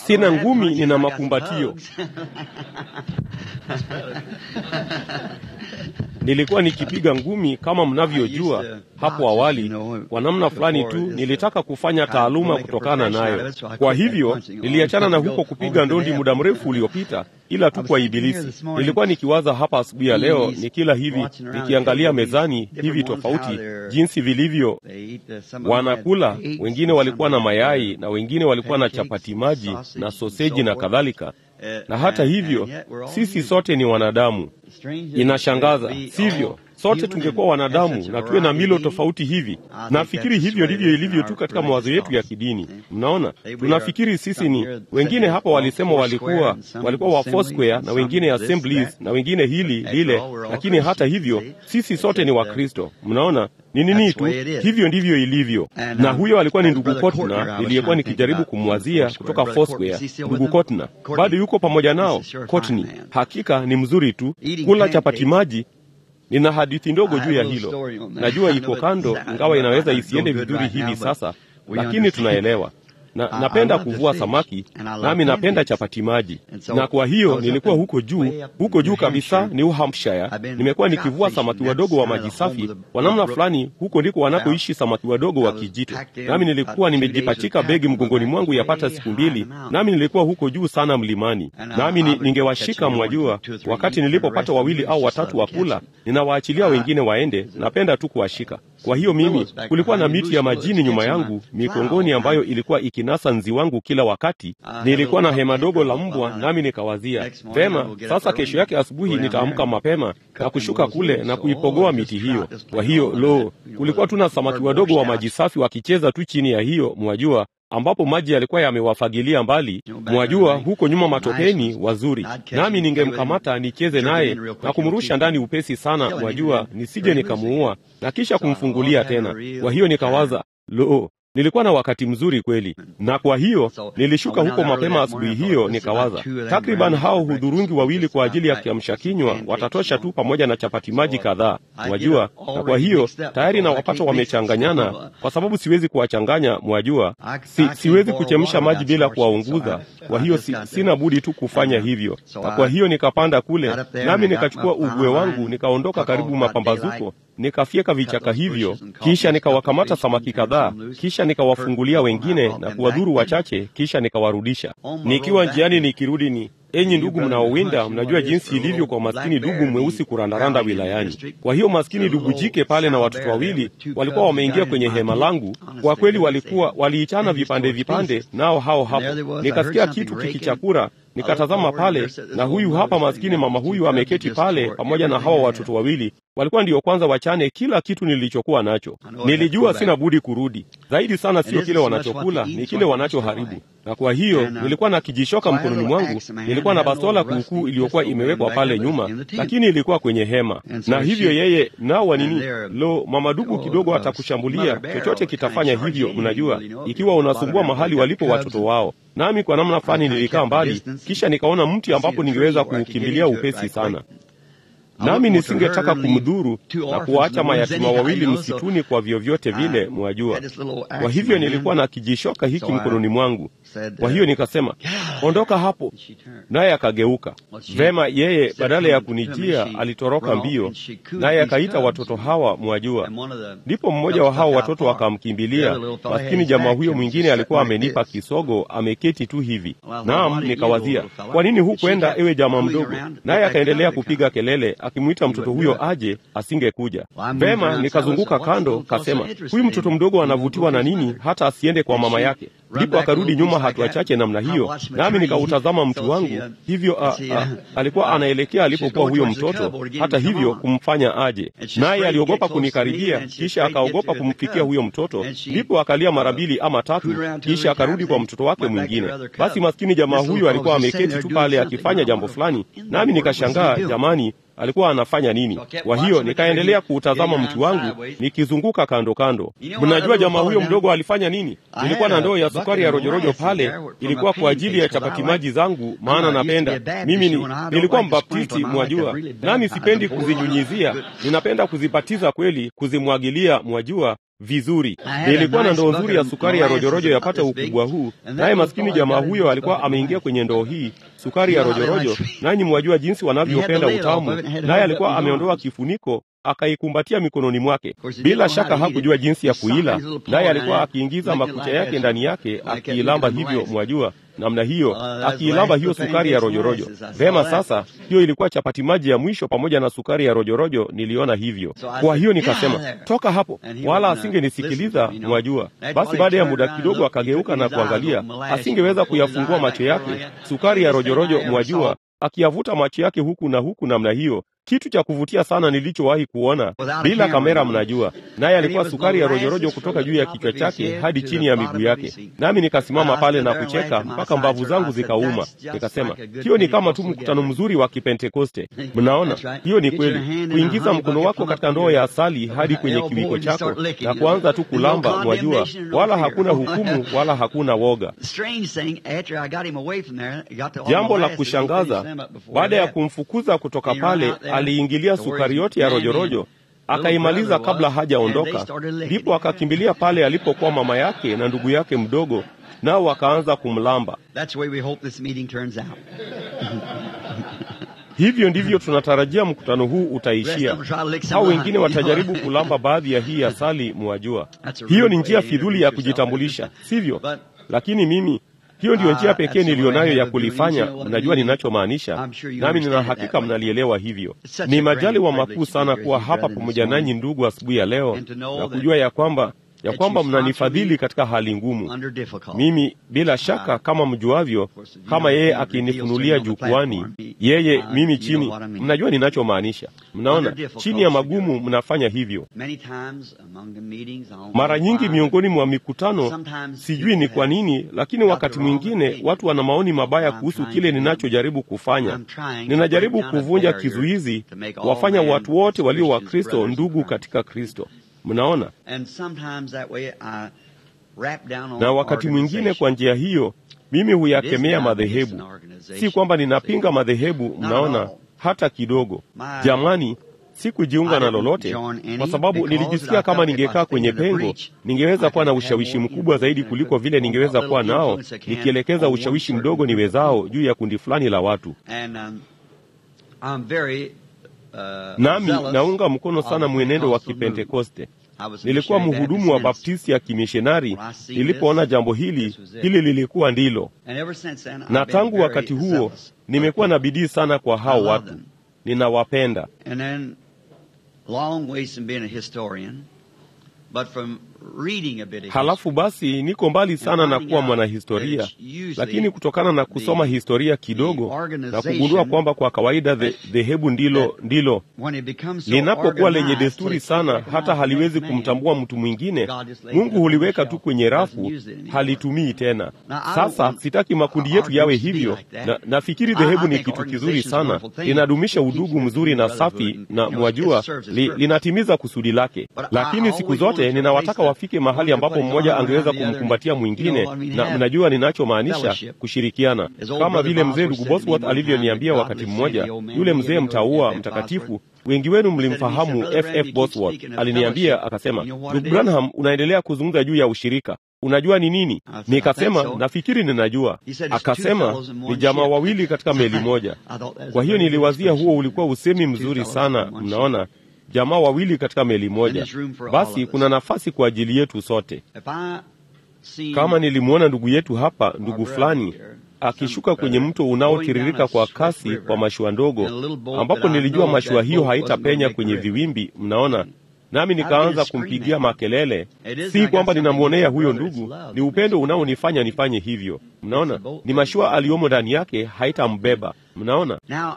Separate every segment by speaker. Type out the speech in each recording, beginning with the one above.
Speaker 1: Sina ngumi, nina makumbatio. Nilikuwa nikipiga ngumi kama mnavyojua hapo awali. Kwa namna fulani tu nilitaka kufanya taaluma kutokana nayo. Kwa hivyo niliachana na huko kupiga ndondi muda mrefu uliopita, ila tu kwa Ibilisi. Nilikuwa nikiwaza hapa asubuhi ya leo, nikila hivi, nikiangalia mezani hivi tofauti jinsi vilivyo wanakula. Wengine walikuwa na mayai na wengine walikuwa na chapati maji na soseji na kadhalika. Na hata hivyo sisi sote ni wanadamu. Inashangaza, sivyo? Sote tungekuwa wanadamu na tuwe na milo tofauti hivi. Nafikiri hivyo ndivyo ilivyo tu katika mawazo yetu ya kidini. Mnaona, tunafikiri sisi ni wengine. Hapa walisema walikuwa walikuwa wa Foursquare na wengine Assemblies na wengine hili lile, lakini hata hivyo sisi sote ni Wakristo. Mnaona ni nini tu, hivyo ndivyo ilivyo. Na huyo alikuwa ni ndugu Kotna niliyekuwa nikijaribu kumwazia kutoka Foursquare. Ndugu Kotna bado yuko pamoja nao. Kotni hakika ni mzuri tu, kula chapati maji Nina hadithi ndogo juu ya hilo. Najua iko kando, ingawa inaweza isiende vizuri hivi sasa, lakini tunaelewa. Na napenda kuvua samaki, nami napenda chapati maji, na kwa hiyo nilikuwa huko juu, huko juu kabisa New Hampshire. Nimekuwa nikivua samaki wadogo wa maji safi kwa namna fulani. Huko ndiko wanakoishi samaki wadogo wa kijito, nami nilikuwa nimejipachika begi mgongoni mwangu yapata siku mbili, nami nilikuwa huko juu sana mlimani, nami ningewashika, mwajua, wakati nilipopata wawili au watatu wa kula, ninawaachilia wengine waende. Napenda tu kuwashika. Kwa hiyo mimi, kulikuwa na miti ya majini nyuma yangu mikongoni, ambayo ilikuwa ikinasa nzi wangu kila wakati. Nilikuwa na hema dogo la mbwa, nami nikawazia vema, sasa kesho yake asubuhi nitaamka mapema na kushuka kule na kuipogoa miti hiyo. Kwa hiyo lo, kulikuwa tuna samaki wadogo wa maji safi wakicheza tu chini ya hiyo, mwajua ambapo maji yalikuwa yamewafagilia mbali, mwajua, huko nyuma matopeni wazuri, nami ningemkamata nicheze naye na kumrusha ndani upesi sana, mwajua, nisije nikamuua na kisha kumfungulia tena. Kwa hiyo nikawaza, lo, nilikuwa na wakati mzuri kweli, na kwa hiyo nilishuka huko mapema asubuhi hiyo, nikawaza takriban hao hudhurungi wawili kwa ajili ya kiamsha kinywa watatosha tu, pamoja na chapati maji kadhaa, mwajua. Na kwa hiyo tayari nawapata wamechanganyana, kwa sababu siwezi kuwachanganya, mwajua, si, siwezi kuchemsha maji bila kuwaunguza. Kwa hiyo si, sina budi tu kufanya hivyo, na kwa hiyo nikapanda kule, nami nikachukua ugwe wangu, nikaondoka karibu mapambazuko, nikafyeka vichaka hivyo, kisha nikawakamata samaki kadhaa, kisha nikawafungulia wengine na kuwadhuru wachache, kisha nikawarudisha. Nikiwa njiani nikirudi, ni enyi ndugu mnaowinda, mnajua jinsi ilivyo kwa maskini dubu mweusi kurandaranda wilayani. Kwa hiyo maskini dubu jike pale na watoto wawili walikuwa wameingia kwenye hema langu. Kwa kweli walikuwa waliichana vipande vipande, nao hao hapo. Nikasikia kitu kikichakura nikatazama pale, na huyu hapa maskini mama huyu ameketi pale pamoja na hawa watoto wawili. Walikuwa ndiyo kwanza wachane kila kitu nilichokuwa nacho. Nilijua sina budi kurudi. Zaidi sana sio kile wanachokula, ni kile wanachoharibu. Na kwa hiyo nilikuwa na kijishoka mkononi mwangu, nilikuwa na bastola kuukuu iliyokuwa imewekwa pale nyuma, lakini ilikuwa kwenye hema. Na hivyo yeye nao wa nini, lo, mama dubu kidogo atakushambulia, chochote kitafanya hivyo. Mnajua, ikiwa unasumbua mahali walipo watoto wao nami kwa namna fulani nilikaa mbali, kisha nikaona mti ambapo ningeweza kuukimbilia upesi sana, nami nisingetaka kumdhuru na kuwaacha mayatima wawili msituni kwa vyovyote vile, mwajua. Kwa hivyo nilikuwa na kijishoka hiki mkononi mwangu. Kwa hiyo nikasema, ondoka hapo, naye akageuka. Vema, yeye badala ya kunijia alitoroka mbio, naye akaita watoto hawa, mwajua. Ndipo mmoja wa hao watoto akamkimbilia. Maskini jamaa huyo mwingine alikuwa amenipa kisogo, ameketi tu hivi. Naam, nikawazia, kwa nini hukwenda, ewe jamaa mdogo? Naye akaendelea kupiga kelele akimwita mtoto huyo aje, asingekuja. Vema, nikazunguka kando, kasema, huyu mtoto mdogo anavutiwa na nini hata asiende kwa mama yake? Ndipo akarudi nyuma hatua chache namna hiyo, nami nikautazama mtu wangu hivyo. A, a, alikuwa anaelekea alipokuwa huyo mtoto, hata hivyo kumfanya aje, naye aliogopa kunikaribia, kisha akaogopa kumfikia huyo mtoto. Ndipo akalia mara mbili ama tatu, kisha akarudi kwa mtoto wake mwingine. Basi maskini jamaa huyo alikuwa ameketi tu pale akifanya jambo fulani, nami nikashangaa, jamani alikuwa anafanya nini? Kwa hiyo nikaendelea kuutazama mti wangu nikizunguka kando kando. Mnajua jamaa huyo mdogo alifanya nini? Nilikuwa na ndoo ya sukari ya rojorojo pale, ilikuwa kwa ajili ya chapati maji zangu, maana napenda mimi ni, nilikuwa mbaptisti mwajua, nami sipendi kuzinyunyizia, ninapenda kuzibatiza kweli, kuzimwagilia mwajua vizuri. Nilikuwa na ndoo nzuri ya sukari ya rojorojo yapata ukubwa huu, naye maskini jamaa huyo alikuwa ameingia kwenye ndoo hii sukari ya rojorojo, nanyi mwajua jinsi wanavyopenda utamu, naye alikuwa ameondoa kifuniko akaikumbatia mikononi mwake. Bila shaka hakujua jinsi ya kuila, naye alikuwa akiingiza makucha yake ndani yake akiilamba hivyo, mwajua namna hiyo, akiilamba hiyo sukari ya rojorojo. Vema, sasa hiyo ilikuwa chapati maji ya mwisho pamoja na sukari ya rojorojo. Niliona hivyo, kwa hiyo nikasema toka hapo, wala asingenisikiliza, mwajua. Basi baada ya muda kidogo akageuka na kuangalia, asingeweza kuyafungua macho yake, sukari ya rojorojo, mwajua akiyavuta macho yake huku na huku namna hiyo, kitu cha kuvutia sana nilichowahi kuona bila kamera, mnajua. Naye alikuwa sukari ya rojorojo kutoka juu ya kichwa chake hadi chini ya miguu yake, nami nikasimama pale na kucheka mpaka mbavu zangu zikauma. Nikasema hiyo ni kama tu mkutano mzuri wa Kipentekoste. Mnaona, hiyo ni kweli, kuingiza mkono wako katika ndoo ya asali hadi kwenye kiwiko chako na kuanza tu kulamba, mwajua, wala hakuna hukumu wala hakuna woga. Jambo la kushangaza, baada ya kumfukuza kutoka pale aliingilia sukari yote ya rojorojo akaimaliza kabla hajaondoka. Ndipo akakimbilia pale alipokuwa mama yake na ndugu yake mdogo, nao wakaanza kumlamba. Hivyo ndivyo tunatarajia mkutano huu utaishia. Hao wengine watajaribu kulamba baadhi ya hii asali, mwajua. Hiyo ni njia fidhuli ya kujitambulisha, sivyo? Lakini mimi hiyo ndiyo njia pekee niliyonayo ya kulifanya. Mnajua ninachomaanisha, nami nina hakika mnalielewa. Hivyo ni majaliwa makuu sana kuwa hapa pamoja nanyi ndugu, asubuhi ya leo na kujua ya kwamba ya kwamba mnanifadhili katika hali ngumu. Mimi bila shaka, kama mjuavyo, kama yeye akinifunulia jukwani, yeye mimi chini. Mnajua ninachomaanisha. Mnaona, chini ya magumu mnafanya hivyo. Mara nyingi miongoni mwa mikutano, sijui ni kwa nini, lakini wakati mwingine watu wana maoni mabaya kuhusu kile ninachojaribu kufanya. Ninajaribu kuvunja kizuizi, wafanya watu wote walio Wakristo ndugu katika Kristo. Mnaona, na wakati mwingine kwa njia hiyo mimi huyakemea madhehebu. Si kwamba ninapinga madhehebu, mnaona, hata kidogo. Jamani, sikujiunga na lolote, kwa sababu nilijisikia kama ningekaa kwenye pengo, ningeweza kuwa na ushawishi mkubwa zaidi kuliko vile ningeweza kuwa nao nikielekeza ushawishi mdogo niwezao juu ya kundi fulani la watu. Nami naunga mkono sana mwenendo wa Kipentekoste. Nilikuwa mhudumu wa baptisti ya kimishonari nilipoona jambo hili, hili lilikuwa ndilo, na tangu wakati huo nimekuwa na bidii sana kwa hao watu, ninawapenda. Halafu basi niko mbali sana na kuwa mwanahistoria, lakini kutokana na kusoma historia kidogo na kugundua kwamba kwa kawaida dhehebu ndilo ndilo linapokuwa lenye desturi sana, hata haliwezi kumtambua mtu mwingine, Mungu huliweka tu kwenye rafu, halitumii tena. Sasa sitaki makundi yetu yawe hivyo, na nafikiri dhehebu ni kitu kizuri sana, linadumisha udugu mzuri na safi, na mwajua li, linatimiza kusudi lake, lakini siku zote ninawataka wafike mahali ambapo mmoja angeweza kumkumbatia mwingine, na mnajua ninachomaanisha, kushirikiana, kama vile mzee ndugu Bosworth alivyoniambia wakati mmoja. Yule mzee mtaua mtakatifu, wengi wenu mlimfahamu FF Bosworth. Aliniambia akasema, ndugu Branham, unaendelea kuzungumza juu ya ushirika Unajua ni nini? Nikasema nafikiri ninajua. Akasema ni jamaa wawili katika meli moja. Kwa hiyo niliwazia huo ulikuwa usemi mzuri sana. Mnaona, jamaa wawili katika meli moja, basi kuna nafasi kwa ajili yetu sote. Kama nilimwona ndugu yetu hapa, ndugu fulani akishuka kwenye mto unaotiririka kwa kasi kwa mashua ndogo, ambapo nilijua mashua hiyo haitapenya kwenye viwimbi. Mnaona, nami nikaanza kumpigia makelele. Si kwamba ninamwonea huyo ndugu, ni upendo unaonifanya nifanye hivyo. Mnaona, ni mashua aliyomo ndani yake haitambeba. Mnaona.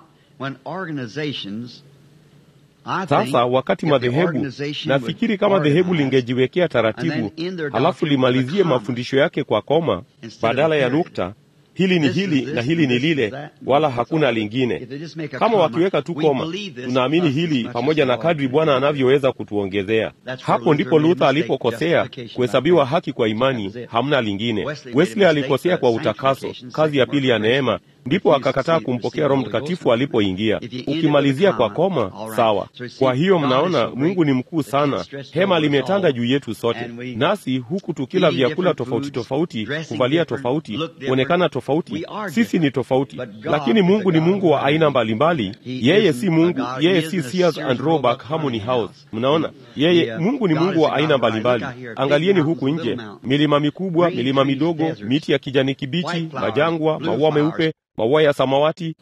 Speaker 1: Sasa wakati madhehebu, nafikiri kama dhehebu lingejiwekea taratibu, halafu limalizie mafundisho yake kwa koma badala ya nukta hili ni hili na hili ni lile, wala hakuna lingine. Kama wakiweka tu koma, tunaamini hili pamoja na kadri Bwana anavyoweza kutuongezea. Hapo ndipo Luther alipokosea kuhesabiwa haki kwa imani, hamna lingine. Wesley alikosea kwa utakaso, kazi ya pili ya neema, ndipo akakataa kumpokea Roho Mtakatifu alipoingia. Ukimalizia kwa koma, sawa. Kwa hiyo mnaona, Mungu ni mkuu sana. Hema limetanda juu yetu sote, nasi huku tukila vyakula tofauti tofauti, kuvalia tofauti, kuonekana tofauti, sisi ni tofauti, lakini Mungu ni Mungu wa aina mbalimbali. Yeye si Mungu, yeye si Sears and Roebuck Harmony House. Mnaona, yeye Mungu ni Mungu wa aina mbalimbali. Angalieni huku nje, milima mikubwa, milima midogo, miti ya kijani kibichi, majangwa, maua meupe maua ya samawati,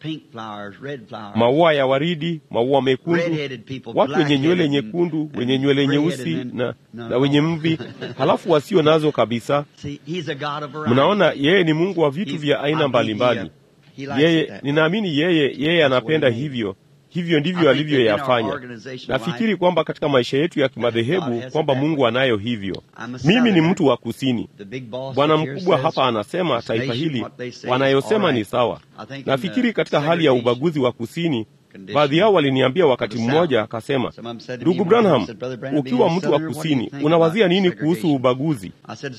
Speaker 1: maua ya waridi, maua mekundu, watu wenye nywele nyekundu, wenye nywele nyeusi na, na wenye mvi, halafu wasio nazo kabisa. Mnaona, yeye ni Mungu wa vitu vya aina mbalimbali. Yeye, ninaamini yeye, yeye anapenda hivyo hivyo ndivyo alivyoyafanya. Nafikiri kwamba katika maisha yetu ya kimadhehebu kwamba Mungu anayo hivyo. Mimi ni mtu wa kusini. Bwana mkubwa hapa anasema taifa hili wanayosema ni sawa. Nafikiri katika hali ya ubaguzi wa kusini, baadhi yao waliniambia wakati mmoja, akasema, ndugu Branham, ukiwa mtu wa kusini unawazia nini kuhusu ubaguzi?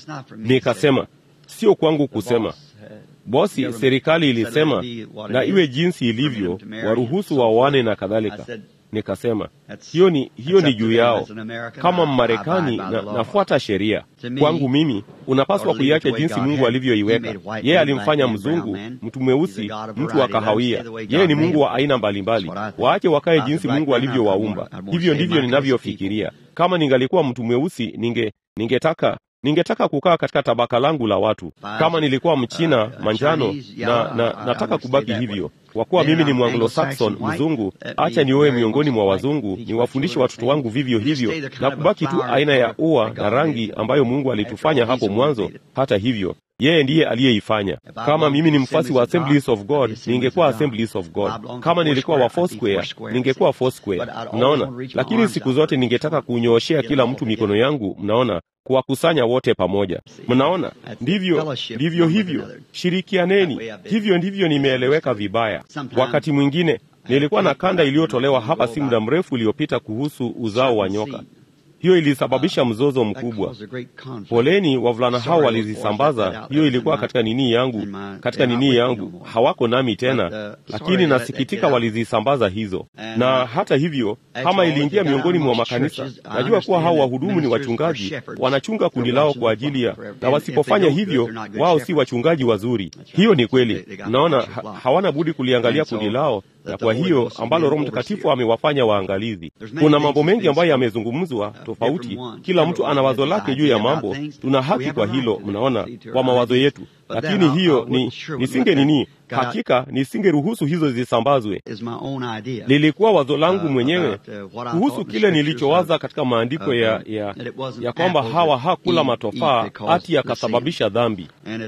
Speaker 1: Nikasema sio kwangu kusema Bosi, serikali ilisema na iwe jinsi ilivyo, waruhusu waoane na kadhalika. Nikasema hiyo ni, hiyo ni juu yao. Kama Mmarekani na, nafuata sheria. Kwangu mimi unapaswa kuiacha jinsi Mungu alivyoiweka. Yeye alimfanya mzungu, mtu mweusi, mtu wa kahawia. Yeye ni Mungu wa aina mbalimbali. Waache wakae jinsi Mungu alivyowaumba. Hivyo ndivyo ninavyofikiria. Kama ningalikuwa mtu mweusi, ninge ningetaka ningetaka kukaa katika tabaka langu la watu. Kama nilikuwa Mchina manjano na, na nataka kubaki hivyo, kwa kuwa mimi ni Mwanglo-Saxon mzungu, acha nioe miongoni mwa wazungu, niwafundishe watoto wangu vivyo hivyo, na kubaki tu aina ya ua na rangi ambayo Mungu alitufanya hapo mwanzo. Hata hivyo yeye ndiye aliyeifanya. Kama mimi ni mfasi wa Assemblies of God, ningekuwa Assemblies of God. Kama nilikuwa wa Foursquare, ningekuwa Foursquare. Mnaona, lakini siku zote ningetaka kunyooshea kila mtu mikono yangu, mnaona, kuwakusanya wote pamoja. Mnaona, ndivyo ndivyo hivyo, shirikianeni. Hivyo ndivyo nimeeleweka vibaya. Wakati mwingine nilikuwa na kanda iliyotolewa hapa si muda mrefu uliopita kuhusu uzao wa nyoka. Hiyo ilisababisha mzozo mkubwa. Poleni, wavulana hao walizisambaza. Hiyo ilikuwa katika nini yangu, katika nini yangu, hawako nami tena, lakini nasikitika walizisambaza hizo. Na hata hivyo, kama iliingia miongoni mwa makanisa, najua kuwa hao wahudumu ni wachungaji, wanachunga kundi lao kwa ajili ya, na wasipofanya hivyo, wao si wachungaji wazuri. Hiyo ni kweli. Mnaona, ha, hawana budi kuliangalia kundi lao na kwa hiyo ambalo Roho Mtakatifu amewafanya waangalizi. Kuna mambo mengi ambayo yamezungumzwa tofauti, kila mtu ana wazo lake juu ya mambo. Tuna haki kwa hilo, mnaona, kwa mawazo yetu, lakini hiyo ni nisinge nini, hakika nisingeruhusu hizo zisambazwe. Lilikuwa wazo langu mwenyewe kuhusu kile nilichowaza katika maandiko ya, ya, ya kwamba Hawa hakula matofaa ati yakasababisha dhambi,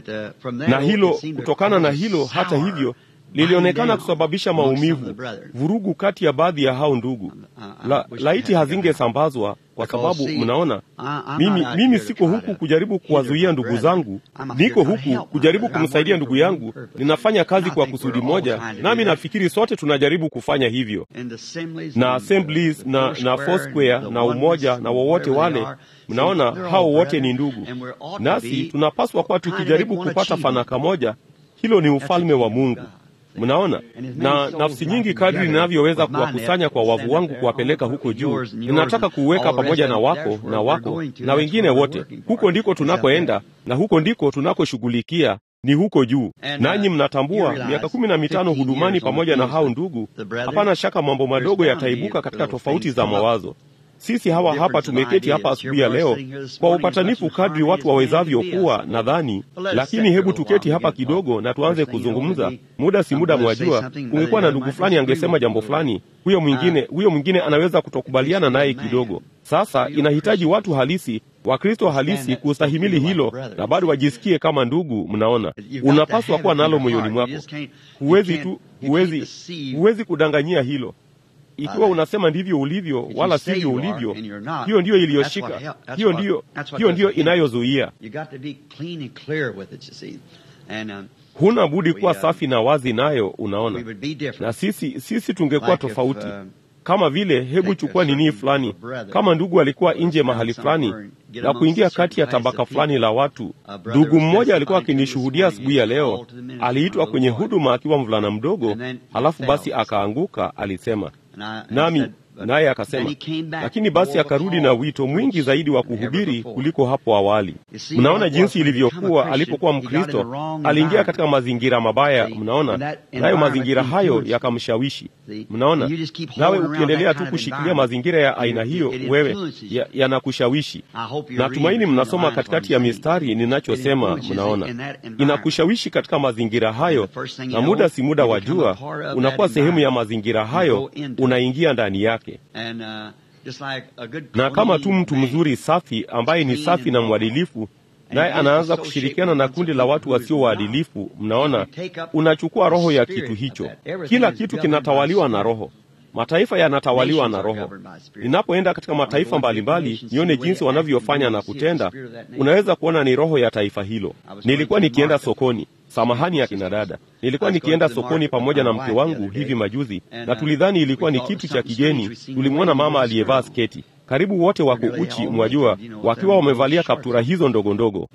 Speaker 1: na hilo kutokana na hilo, hata hivyo lilionekana kusababisha maumivu, vurugu kati ya baadhi ya hao ndugu. La, laiti hazingesambazwa kwa sababu mnaona, mimi, mimi siko huku kujaribu kuwazuia ndugu zangu, niko huku kujaribu kumsaidia ndugu yangu. Ninafanya kazi kwa kusudi moja, nami nafikiri sote tunajaribu kufanya hivyo, na Assemblies na, na Foursquare na Umoja na wowote wale mnaona, hao wote ni ndugu, nasi tunapaswa kuwa tukijaribu kupata fanaka moja. Hilo ni ufalme wa Mungu. Mnaona, na nafsi nyingi, kadri ninavyoweza kuwakusanya kwa wavu wangu kuwapeleka huko juu, ninataka kuuweka pamoja na wako na wako na wengine wote. Huko ndiko tunakoenda na huko ndiko tunakoshughulikia, ni huko juu. Nanyi mnatambua, miaka kumi na mitano hudumani pamoja na hao ndugu, hapana shaka mambo madogo yataibuka katika tofauti za mawazo. Sisi hawa hapa tumeketi hapa asubuhi ya leo kwa upatanifu kadri watu wawezavyo kuwa, nadhani. Lakini hebu tuketi hapa kidogo na tuanze kuzungumza. Muda si muda, mwajua, kungekuwa na ndugu fulani angesema jambo fulani, huyo mwingine huyo mwingine anaweza kutokubaliana naye kidogo. Sasa inahitaji watu halisi, Wakristo halisi kustahimili hilo na bado wajisikie kama ndugu. Mnaona, unapaswa kuwa nalo moyoni mwako. Huwezi tu, huwezi, huwezi kudanganyia hilo ikiwa unasema ndivyo ulivyo wala sivyo ulivyo, hiyo ndiyo iliyoshika, hiyo ndiyo, hiyo ndiyo inayozuia. Huna budi kuwa safi na wazi nayo, unaona. Na sisi sisi tungekuwa tofauti. kama vile hebu chukua nini fulani, kama ndugu alikuwa nje mahali fulani na kuingia kati ya tabaka fulani la watu. Ndugu mmoja alikuwa akinishuhudia asubuhi ya leo, aliitwa kwenye huduma akiwa mvulana mdogo, halafu basi akaanguka, alisema nami naye akasema, lakini basi akarudi na wito mwingi zaidi wa kuhubiri kuliko hapo awali. Mnaona jinsi ilivyokuwa alipokuwa Mkristo, aliingia katika mazingira mabaya, mnaona, nayo mazingira hayo yakamshawishi. Mnaona, nawe ukiendelea tu kushikilia mazingira ya aina hiyo, wewe yanakushawishi ya natumaini mnasoma katikati ya mistari ninachosema. Mnaona, inakushawishi katika mazingira hayo, na muda si muda wa jua unakuwa sehemu ya mazingira hayo, unaingia ndani yake na kama tu mtu mzuri safi ambaye ni safi na mwadilifu, naye anaanza kushirikiana na kundi la watu wasio waadilifu, mnaona, unachukua roho ya kitu hicho. Kila kitu kinatawaliwa na roho. Mataifa yanatawaliwa na roho. Ninapoenda katika mataifa mbalimbali nione jinsi wanavyofanya na kutenda, unaweza kuona ni roho ya taifa hilo. Nilikuwa nikienda sokoni Samahani ya kinadada, nilikuwa nikienda sokoni pamoja na mke wangu hivi majuzi, na tulidhani ilikuwa ni kitu cha kigeni. Tulimwona mama aliyevaa sketi, karibu wote wako uchi, mwajua, wakiwa wamevalia kaptura hizo ndogo ndogo.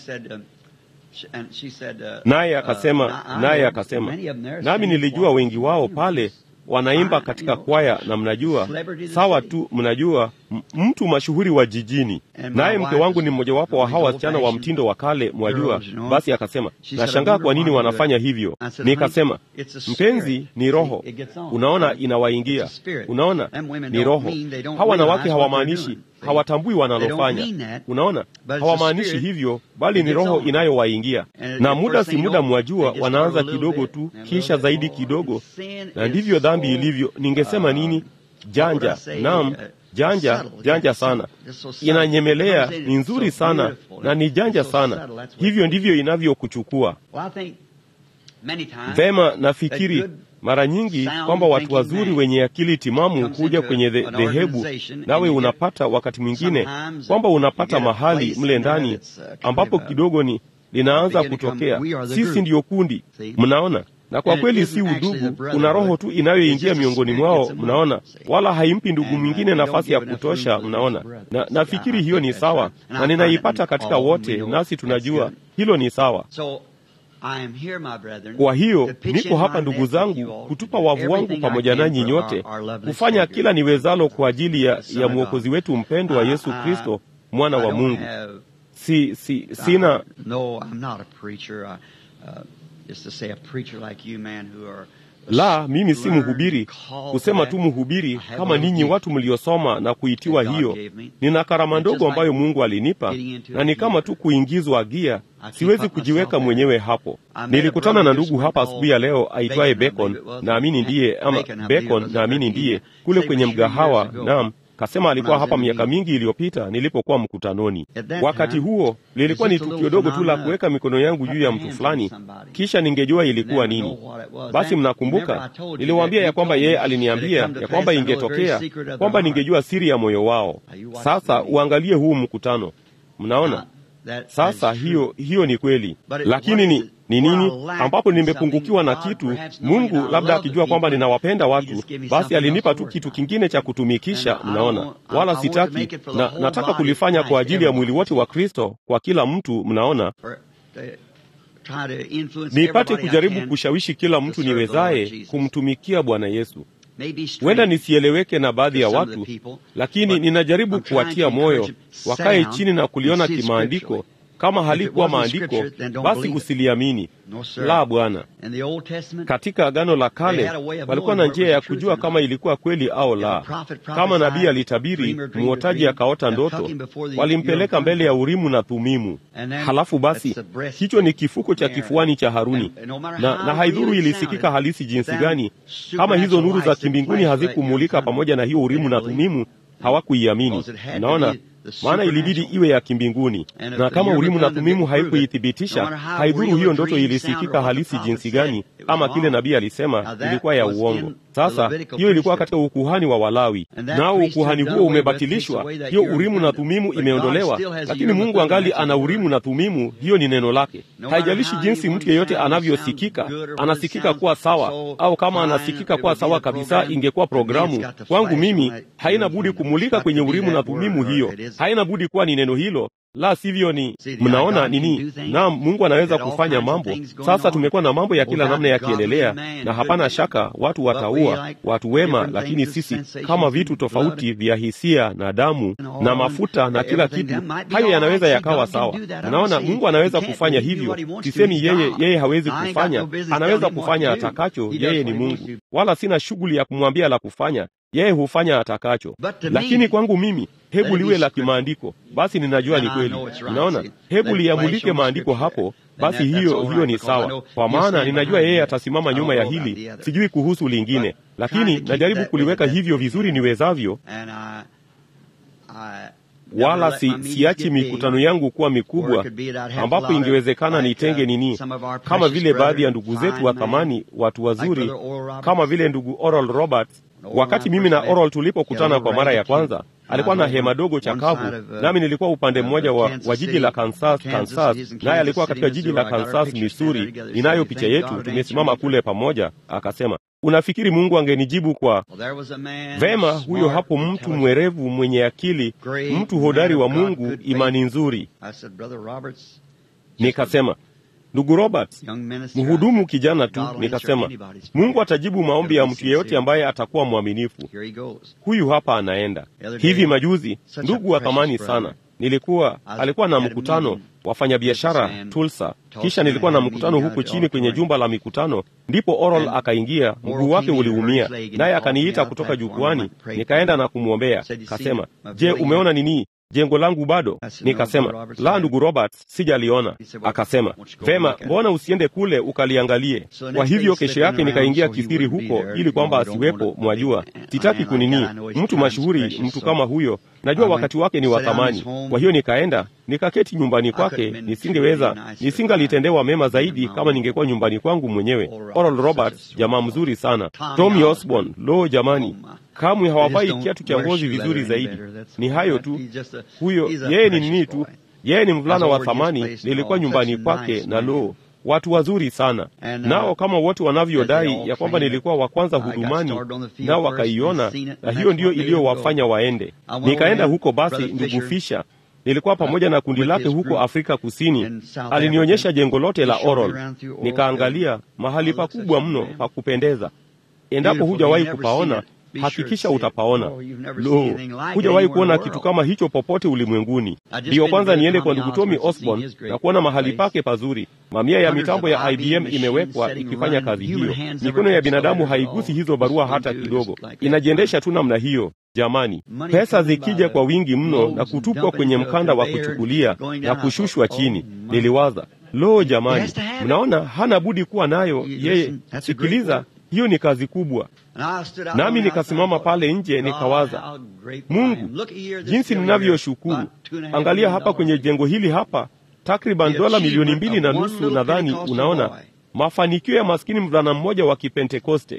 Speaker 1: Naye akasema, naye akasema, nami nilijua wengi wao pale wanaimba katika kwaya na mnajua, sawa tu, mnajua mtu mashuhuri wa jijini, naye mke wangu ni mmojawapo wa hawa wasichana wa mtindo wa kale, mwajua. Basi akasema, nashangaa kwa nini wanafanya hivyo. Nikasema, mpenzi, ni roho. Unaona, inawaingia. Unaona, ni roho. Hawa wanawake hawamaanishi hawatambui wanalofanya. Unaona, hawamaanishi hivyo, bali ni roho inayowaingia, na muda si muda, mwajua, wanaanza kidogo tu, kisha zaidi kidogo, na ndivyo dhambi ilivyo. Ningesema nini? Janja, naam, janja, janja sana, inanyemelea, ni nzuri sana na ni janja sana. Hivyo ndivyo inavyokuchukua vema. Nafikiri mara nyingi kwamba watu wazuri wenye akili timamu huja kwenye dhehebu, nawe unapata wakati mwingine kwamba unapata mahali mle ndani ambapo kidogo ni linaanza kutokea, sisi ndiyo kundi, mnaona na kwa kweli si udugu, kuna roho tu inayoingia miongoni mwao, mnaona, wala haimpi ndugu mwingine nafasi ya kutosha, mnaona. Na nafikiri hiyo ni sawa, na ninaipata katika wote, nasi tunajua hilo ni sawa. Kwa hiyo niko hapa ndugu zangu, kutupa wavu wangu pamoja nanyi nyote, kufanya kila niwezalo kwa ajili ya, ya mwokozi wetu mpendwa Yesu Kristo, mwana wa Mungu. Si, si, sina la mimi si mhubiri kusema tu mhubiri kama ninyi watu mliosoma na kuitiwa hiyo. Nina karama ndogo ambayo Mungu alinipa na ni kama tu kuingizwa gia. Siwezi kujiweka mwenyewe hapo. Nilikutana na ndugu hapa asubuhi ya leo aitwaye Bacon, naamini ndiye ama Bacon, naamini ndiye kule kwenye mgahawa. Naam, kasema alikuwa hapa miaka mingi iliyopita nilipokuwa mkutanoni. Wakati huo lilikuwa ni tukio dogo tu la kuweka mikono yangu juu ya mtu fulani, kisha ningejua ilikuwa nini. Basi mnakumbuka, niliwaambia ya kwamba yeye aliniambia ya kwamba ingetokea kwamba ningejua siri ya moyo wao. Sasa uangalie huu mkutano, mnaona sasa hiyo hiyo ni kweli, lakini ni ni nini ambapo nimepungukiwa na kitu. Mungu labda akijua kwamba ninawapenda watu, basi alinipa tu kitu kingine cha kutumikisha. Mnaona, wala sitaki na nataka kulifanya kwa ajili ya mwili wote wa Kristo, kwa kila mtu. Mnaona, nipate kujaribu kushawishi kila mtu niwezaye kumtumikia Bwana Yesu. Huenda nisieleweke na baadhi ya watu, lakini ninajaribu kuwatia moyo wakae chini na kuliona kimaandiko. Kama halikuwa maandiko, basi usiliamini. La, Bwana. Katika Agano la Kale walikuwa na njia ya kujua kama ilikuwa kweli au la. Kama nabii alitabiri, mwotaji akaota ndoto, walimpeleka mbele ya Urimu na Thumimu. Halafu basi hicho ni kifuko cha kifuani cha Haruni, na, na haidhuru ilisikika halisi jinsi gani, kama hizo nuru za kimbinguni hazikumulika pamoja na hiyo Urimu na Thumimu, hawakuiamini. Naona maana ilibidi iwe ya kimbinguni, na kama Urimu na Thumimu haikuithibitisha, haidhuru hiyo ndoto ilisikika halisi jinsi gani, ama kile nabii alisema ilikuwa ya uongo. Sasa hiyo ilikuwa katika ukuhani wa Walawi, nao ukuhani huo umebatilishwa. Hiyo Urimu na Thumimu imeondolewa, lakini Mungu angali ana Urimu na Thumimu. Hiyo ni neno lake. Haijalishi jinsi mtu yeyote anavyosikika, anasikika kuwa sawa, au kama anasikika kuwa sawa kabisa, ingekuwa programu kwangu mimi, haina budi kumulika kwenye Urimu na Thumimu. Hiyo haina budi kuwa ni neno hilo la sivyo ni mnaona nini? Naam, Mungu anaweza kufanya mambo. Sasa tumekuwa na mambo ya kila namna yakiendelea, na hapana shaka watu wataua watu wema, lakini sisi kama vitu tofauti vya hisia na damu na mafuta na kila kitu, hayo yanaweza yakawa sawa. Mnaona, Mungu anaweza kufanya hivyo. Sisemi yeye yeye hawezi kufanya, anaweza kufanya atakacho. Yeye ni Mungu, wala sina shughuli ya kumwambia la kufanya yeye hufanya atakacho, lakini kwangu mimi, hebu liwe la kimaandiko. Basi ninajua ni kweli. Unaona, hebu liyamulike maandiko hapo. Basi hiyo hiyo ni sawa, kwa maana ninajua yeye atasimama nyuma ya hili. Sijui kuhusu lingine, lakini najaribu kuliweka hivyo vizuri niwezavyo, wala si, siachi mikutano yangu kuwa mikubwa ambapo ingewezekana nitenge nini, kama vile baadhi ya ndugu zetu wa thamani, watu wazuri kama vile ndugu Oral Roberts. Wakati mimi na Oral tulipokutana kwa mara ya kwanza, alikuwa na hema dogo chakavu, nami nilikuwa upande mmoja wa, wa jiji la Kansas, Kansas, naye alikuwa katika jiji la Kansas, Missouri. Ninayo picha yetu, tumesimama kule pamoja. Akasema, unafikiri Mungu angenijibu kwa vema? Huyo hapo mtu mwerevu, mwenye akili, mtu hodari wa Mungu, imani nzuri. Nikasema, ndugu Robert, mhudumu kijana tu. Nikasema, Mungu atajibu maombi ya mtu yeyote ambaye atakuwa mwaminifu. Huyu hapa anaenda. Hivi majuzi, ndugu wa thamani sana, nilikuwa alikuwa na mkutano wafanyabiashara Tulsa, kisha nilikuwa na mkutano huku chini kwenye jumba la mikutano. Ndipo Oral akaingia, mguu wake uliumia, naye akaniita kutoka jukwani, nikaenda na kumwombea. Kasema, je, umeona nini jengo langu bado? Nikasema, la, ndugu Roberts, sijaliona. Akasema, vema, mbona usiende kule ukaliangalie? Kwa hivyo kesho yake nikaingia kisiri huko, ili kwamba asiwepo. Mwajua, sitaki kunini mtu mashuhuri, mtu kama huyo, najua wakati wake ni wa thamani. Kwa hiyo nikaenda nikaketi nyumbani kwake. Nisingeweza, nisingalitendewa mema zaidi kama ningekuwa nyumbani kwangu mwenyewe. Oral Roberts, jamaa mzuri sana. Tommy Osborne, lo jamani, kamwe hawavai kiatu cha ngozi vizuri zaidi. Ni hayo tu, huyo yeye ni nini tu, yeye ni mvulana wa thamani. Nilikuwa nyumbani kwake na lo watu wazuri sana nao, kama wote wanavyodai ya kwamba nilikuwa wa kwanza hudumani, nao wakaiona, na hiyo ndiyo iliyowafanya waende. Nikaenda huko. Basi ndugu Fisha nilikuwa pamoja na kundi lake huko Afrika Kusini. Alinionyesha jengo lote la Oral, nikaangalia mahali pakubwa mno pa kupendeza. Endapo hujawahi kupaona hakikisha utapaona. Lo, hujawahi kuona kitu kama hicho popote ulimwenguni. Ndiyo kwanza niende kwa ndugu Tommy Osborne na kuona mahali pake pazuri. Mamia ya mitambo ya IBM imewekwa ikifanya kazi hiyo. Mikono ya binadamu haigusi hizo barua hata kidogo, inajiendesha tu namna hiyo. Jamani, pesa zikija kwa wingi mno na kutupwa kwenye mkanda wa kuchukulia na kushushwa chini, niliwaza lo, jamani, mnaona hana budi kuwa nayo yeye. Sikiliza, hiyo ni kazi kubwa. Nami nikasimama pale nje nikawaza, Mungu, jinsi ninavyoshukuru. Angalia hapa kwenye jengo hili hapa, takriban dola milioni mbili na nusu nadhani. Unaona mafanikio ya maskini mvulana mmoja wa Kipentekoste.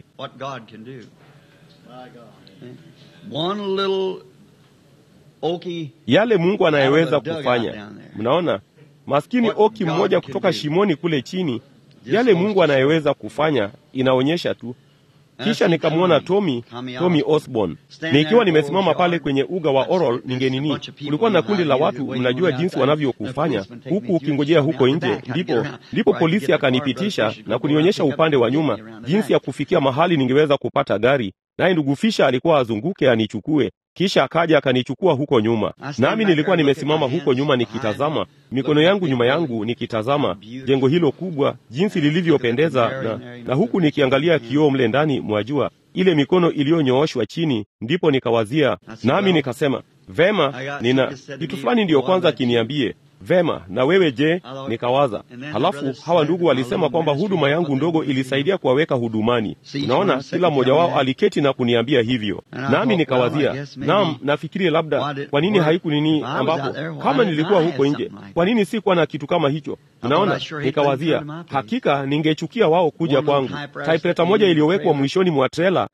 Speaker 1: Yale Mungu anayeweza kufanya. Mnaona maskini oki mmoja kutoka shimoni kule chini, yale Mungu anayeweza kufanya inaonyesha tu kisha nikamwona Tommy, Tommy Osborne nikiwa nimesimama pale kwenye uga wa Oral. Ningenini, kulikuwa na kundi la watu, mnajua jinsi wanavyokufanya huku ukingojea huko nje. Ndipo ndipo polisi akanipitisha na kunionyesha upande wa nyuma jinsi ya kufikia mahali ningeweza kupata gari, naye ndugu Fisha alikuwa azunguke anichukue kisha akaja akanichukua huko nyuma, nami nilikuwa nimesimama huko nyuma nikitazama, mikono yangu nyuma yangu, nikitazama jengo hilo kubwa jinsi lilivyopendeza, na, na huku nikiangalia kioo mle ndani, mwajua ile mikono iliyonyooshwa chini. Ndipo nikawazia, nami nikasema vema, nina kitu fulani ndiyo kwanza kiniambie Vema, na wewe je? Nikawaza. Halafu hawa ndugu walisema kwamba huduma yangu ndogo ilisaidia kuwaweka hudumani. Unaona, kila mmoja wao aliketi na kuniambia hivyo, nami nikawazia, naam, nafikiri labda kwa nini haiku nini, ambapo kama nilikuwa huko nje, kwa nini si kuwa na kitu kama hicho? Unaona, nikawazia, hakika ningechukia wao kuja kwangu. Taipeta moja iliyowekwa mwishoni mwa trela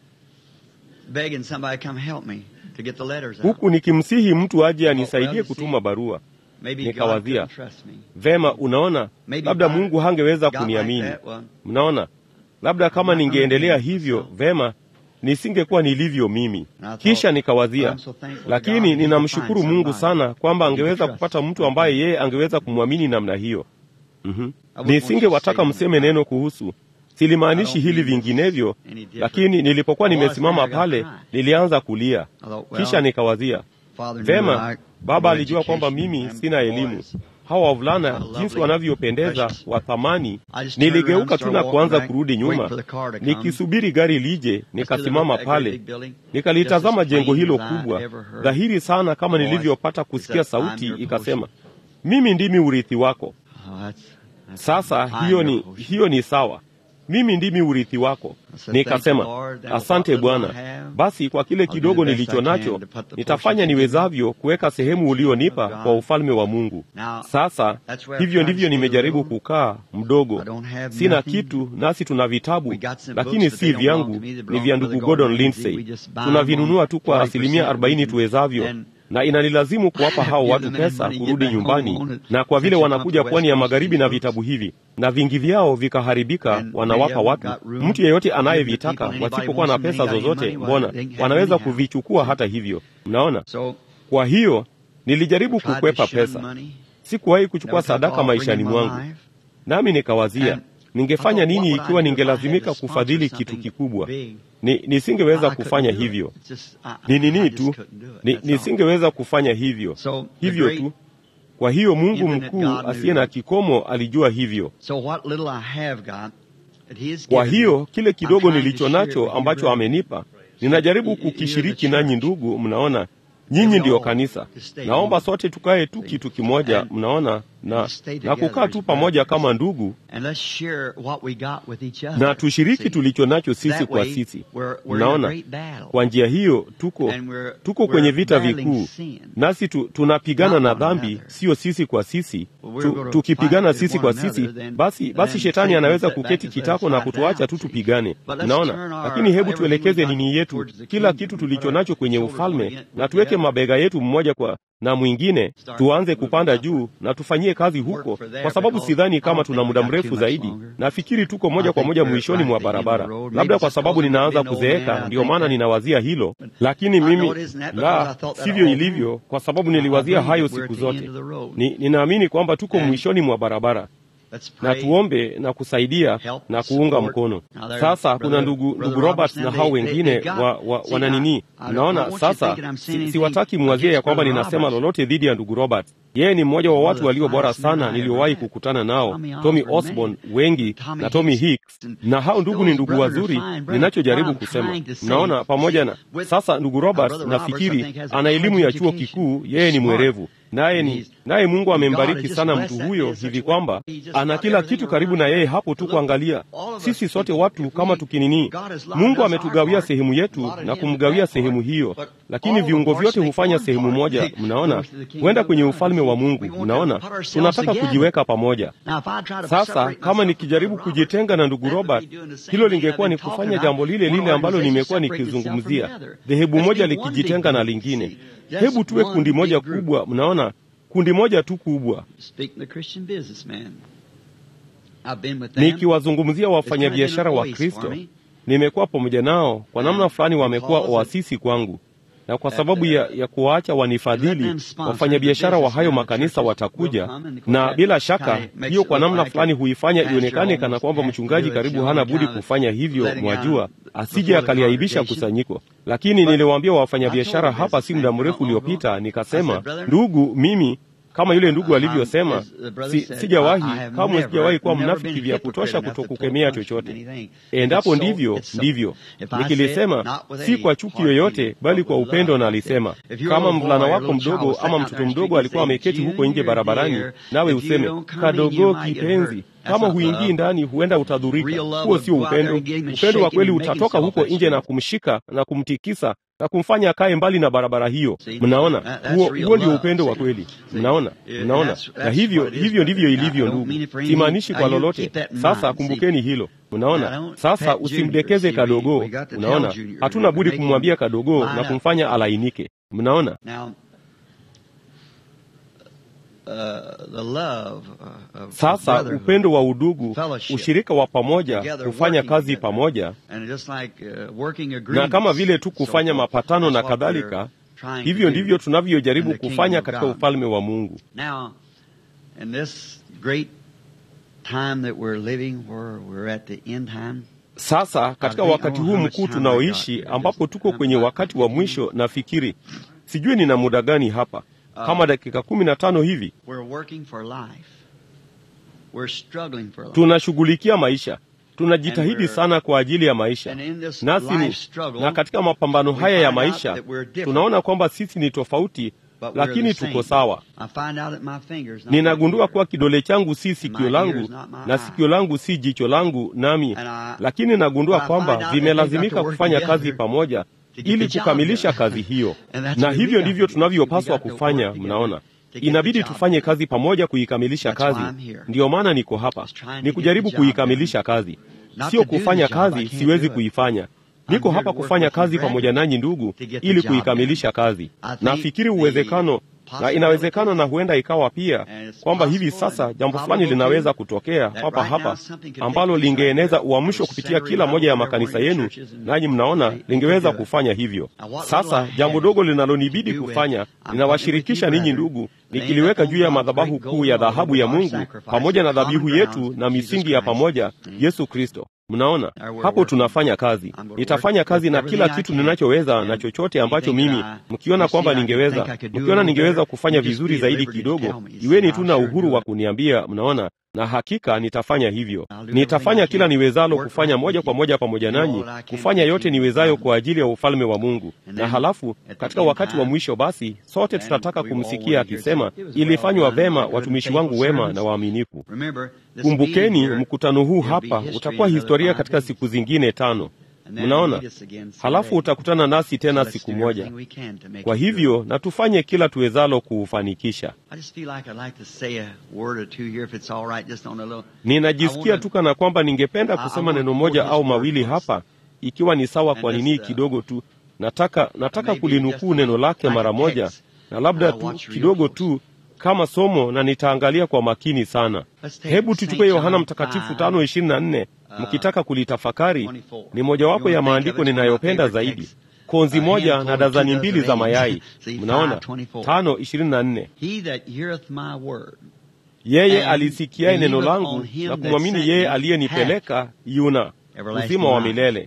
Speaker 1: huku nikimsihi mtu aje anisaidie kutuma barua. Nikawazia vema, unaona, labda Mungu hangeweza kuniamini. Mnaona, labda kama ningeendelea hivyo, vema, nisingekuwa nilivyo mimi. Kisha nikawazia, lakini ninamshukuru Mungu sana kwamba angeweza kupata mtu ambaye yeye angeweza kumwamini namna hiyo. mm-hmm. Nisingewataka mseme neno kuhusu Silimaanishi hili vinginevyo, lakini nilipokuwa nimesimama pale nilianza kulia. Kisha nikawazia vema, Baba alijua kwamba mimi sina elimu. Hawa wavulana jinsi wanavyopendeza, wa thamani. Niligeuka tu na kuanza kurudi nyuma, nikisubiri gari lije. Nikasimama pale nikalitazama jengo hilo kubwa, dhahiri sana kama nilivyopata kusikia sauti ikasema, mimi ndimi urithi wako. Sasa hiyo ni, hiyo ni sawa mimi ndimi urithi wako. Nikasema, asante Bwana. Basi kwa kile kidogo nilicho nacho nitafanya niwezavyo kuweka sehemu ulionipa kwa ufalme wa Mungu. Sasa hivyo ndivyo nimejaribu kukaa mdogo, sina kitu, nasi tuna vitabu, lakini si vyangu, ni vya ndugu Gordon Lindsay. Tunavinunua tu kwa asilimia arobaini tuwezavyo na inanilazimu kuwapa hao watu pesa kurudi nyumbani, na kwa vile wanakuja pwani ya magharibi na vitabu hivi na vingi vyao vikaharibika, wanawapa watu. Mtu yeyote anayevitaka wasipokuwa na pesa zozote, mbona wanaweza kuvichukua hata hivyo. Mnaona? Kwa hiyo nilijaribu kukwepa pesa, sikuwahi kuchukua sadaka maishani mwangu, nami nikawazia ningefanya nini ikiwa ningelazimika kufadhili kitu kikubwa. Ni, nisingeweza kufanya hivyo. Ni nini tu, ni, nisingeweza kufanya hivyo hivyo tu. Kwa hiyo Mungu mkuu asiye na kikomo alijua hivyo. Kwa hiyo kile kidogo nilicho nacho ambacho amenipa, ninajaribu kukishiriki nanyi ndugu. Mnaona, nyinyi ndiyo kanisa. Naomba sote tukae tu kitu kimoja, mnaona, na, na kukaa tu pamoja kama ndugu, na tushiriki tulicho nacho sisi kwa sisi. Mnaona, kwa njia hiyo tuko tuko kwenye vita vikuu, nasi tu, tunapigana na dhambi, sio sisi kwa sisi tu, tukipigana sisi kwa sisi, basi basi shetani anaweza kuketi kitako na kutuacha tu tupigane. Mnaona, lakini hebu tuelekeze nini yetu, kila kitu tulicho nacho kwenye ufalme, na tuweke mabega yetu mmoja kwa na mwingine, tuanze kupanda juu na tufanyie kazi huko, kwa sababu sidhani kama tuna muda mrefu zaidi. Nafikiri tuko moja kwa moja mwishoni mwa barabara, labda kwa sababu ninaanza kuzeeka, ndiyo maana ninawazia hilo. Lakini mimi la sivyo ilivyo, kwa sababu niliwazia hayo siku zote. Ni, ninaamini kwamba tuko mwishoni mwa barabara na tuombe na kusaidia na kuunga mkono. Sasa kuna ndugu ndugu Robert na hao wengine wa, wa, wana nini, mnaona sasa, si, siwataki mwazie ya kwamba ninasema lolote dhidi ya ndugu Robert. Yeye ni mmoja wa watu walio bora sana niliowahi kukutana nao, Tommy Osborne wengi na Tommy Hicks, na hao ndugu ni ndugu wazuri. Ninachojaribu kusema, mnaona, pamoja na sasa, ndugu Robert nafikiri ana elimu ya chuo kikuu, yeye ni mwerevu naye ni naye Mungu amembariki sana mtu huyo hivi kwamba ana kila kitu karibu na yeye hapo tu kuangalia. Sisi sote watu kama tukinini, Mungu ametugawia sehemu yetu na kumgawia sehemu hiyo, lakini viungo vyote hufanya sehemu moja. Mnaona, huenda kwenye ufalme wa Mungu. Mnaona, tunataka kujiweka pamoja. Sasa kama nikijaribu kujitenga na ndugu Robert, hilo lingekuwa ni kufanya jambo lile lile ambalo nimekuwa nikizungumzia, dhehebu moja likijitenga na lingine. Hebu tuwe kundi moja kubwa. Mnaona, kundi moja tu kubwa. Nikiwazungumzia wafanyabiashara wa Kristo, nimekuwa pamoja nao kwa namna fulani, wamekuwa oasisi kwangu, na kwa sababu ya, ya kuwaacha wanifadhili, wafanyabiashara wa hayo makanisa watakuja, na bila shaka hiyo kwa namna fulani huifanya ionekane kana kwamba mchungaji karibu hana budi kufanya hivyo, mwajua, asije akaliaibisha kusanyiko. Lakini niliwaambia wafanyabiashara hapa si muda mrefu uliopita, nikasema, ndugu, mimi kama yule ndugu alivyosema, si, sijawahi kamwe, sijawahi kuwa mnafiki vya kutosha kutokukemea chochote. Endapo ndivyo ndivyo, nikilisema si kwa chuki yoyote, bali kwa upendo. Na alisema kama mvulana wako mdogo ama mtoto mdogo alikuwa ameketi huko nje barabarani, nawe useme kadogo, kipenzi kama huingii ndani, huenda utadhurika. Huo sio upendo. Upendo wa kweli utatoka huko nje na kumshika na kumtikisa na kumfanya akae mbali na barabara hiyo. Mnaona, huo huo ndio upendo wa kweli. Mnaona, mnaona. Na hivyo hivyo ndivyo ilivyo, ndugu. Simaanishi kwa lolote. Sasa kumbukeni hilo. Mnaona, sasa usimdekeze kadogo. Unaona, hatuna budi kumwambia kadogo na kumfanya alainike. Mnaona. Sasa upendo wa udugu, ushirika wa pamoja, kufanya kazi pamoja, na kama vile tu kufanya mapatano na kadhalika, hivyo ndivyo tunavyojaribu kufanya katika ufalme wa Mungu. Sasa katika wakati huu mkuu tunaoishi, ambapo tuko kwenye wakati wa mwisho, nafikiri sijui nina muda gani hapa kama dakika kumi na tano hivi. Tunashughulikia maisha, tunajitahidi sana kwa ajili ya maisha, nasi ni na katika mapambano haya ya maisha tunaona kwamba sisi ni tofauti, lakini tuko sawa. Ninagundua kuwa kidole changu si sikio langu na sikio langu si jicho langu, nami lakini nagundua kwamba vimelazimika kufanya kazi pamoja ili kukamilisha kazi hiyo, na hivyo ndivyo tunavyopaswa kufanya. Mnaona, inabidi tufanye kazi pamoja kuikamilisha kazi. Ndiyo maana niko hapa, ni kujaribu kuikamilisha kazi, sio kufanya kazi siwezi kuifanya. Niko hapa kufanya kazi pamoja nanyi ndugu, ili kuikamilisha kazi. Nafikiri uwezekano na inawezekana na huenda ikawa pia kwamba hivi sasa jambo fulani linaweza kutokea papa hapa ambalo lingeeneza uamsho kupitia kila moja ya makanisa yenu, nanyi mnaona lingeweza kufanya hivyo. Sasa jambo dogo linalonibidi kufanya, ninawashirikisha ninyi ndugu, nikiliweka juu ya madhabahu kuu ya dhahabu ya Mungu pamoja na dhabihu yetu na misingi ya pamoja, Yesu Kristo. Mnaona hapo tunafanya kazi. Nitafanya kazi na kila kitu ninachoweza na chochote ambacho mimi, mkiona kwamba ningeweza, mkiona ningeweza kufanya vizuri zaidi kidogo, iweni tu na uhuru wa kuniambia. Mnaona, na hakika nitafanya hivyo. Nitafanya kila niwezalo kufanya moja kwa moja pamoja nanyi, kufanya yote niwezayo kwa ajili ya ufalme wa Mungu. Na halafu katika wakati wa mwisho, basi sote tutataka kumsikia akisema, ilifanywa vema, watumishi wangu wema na waaminifu. Kumbukeni, mkutano huu hapa utakuwa historia katika siku zingine tano. Mnaona, halafu utakutana nasi tena siku moja. Kwa hivyo na tufanye kila tuwezalo kuufanikisha. Ninajisikia tu kana kwamba ningependa kusema neno moja au mawili hapa, ikiwa ni sawa. Kwa nini kidogo tu, nataka nataka kulinukuu neno lake mara moja, na labda tu kidogo tu kama somo, na nitaangalia kwa makini sana. Hebu tuchukue Yohana Mtakatifu tano ishirini na nne mkitaka kulitafakari. Ni mojawapo ya maandiko ninayopenda zaidi, konzi moja na dazani mbili za mayai. Mnaona, tano ishirini na nne yeye alisikiaye neno langu na kumwamini yeye aliyenipeleka yuna uzima wa milele.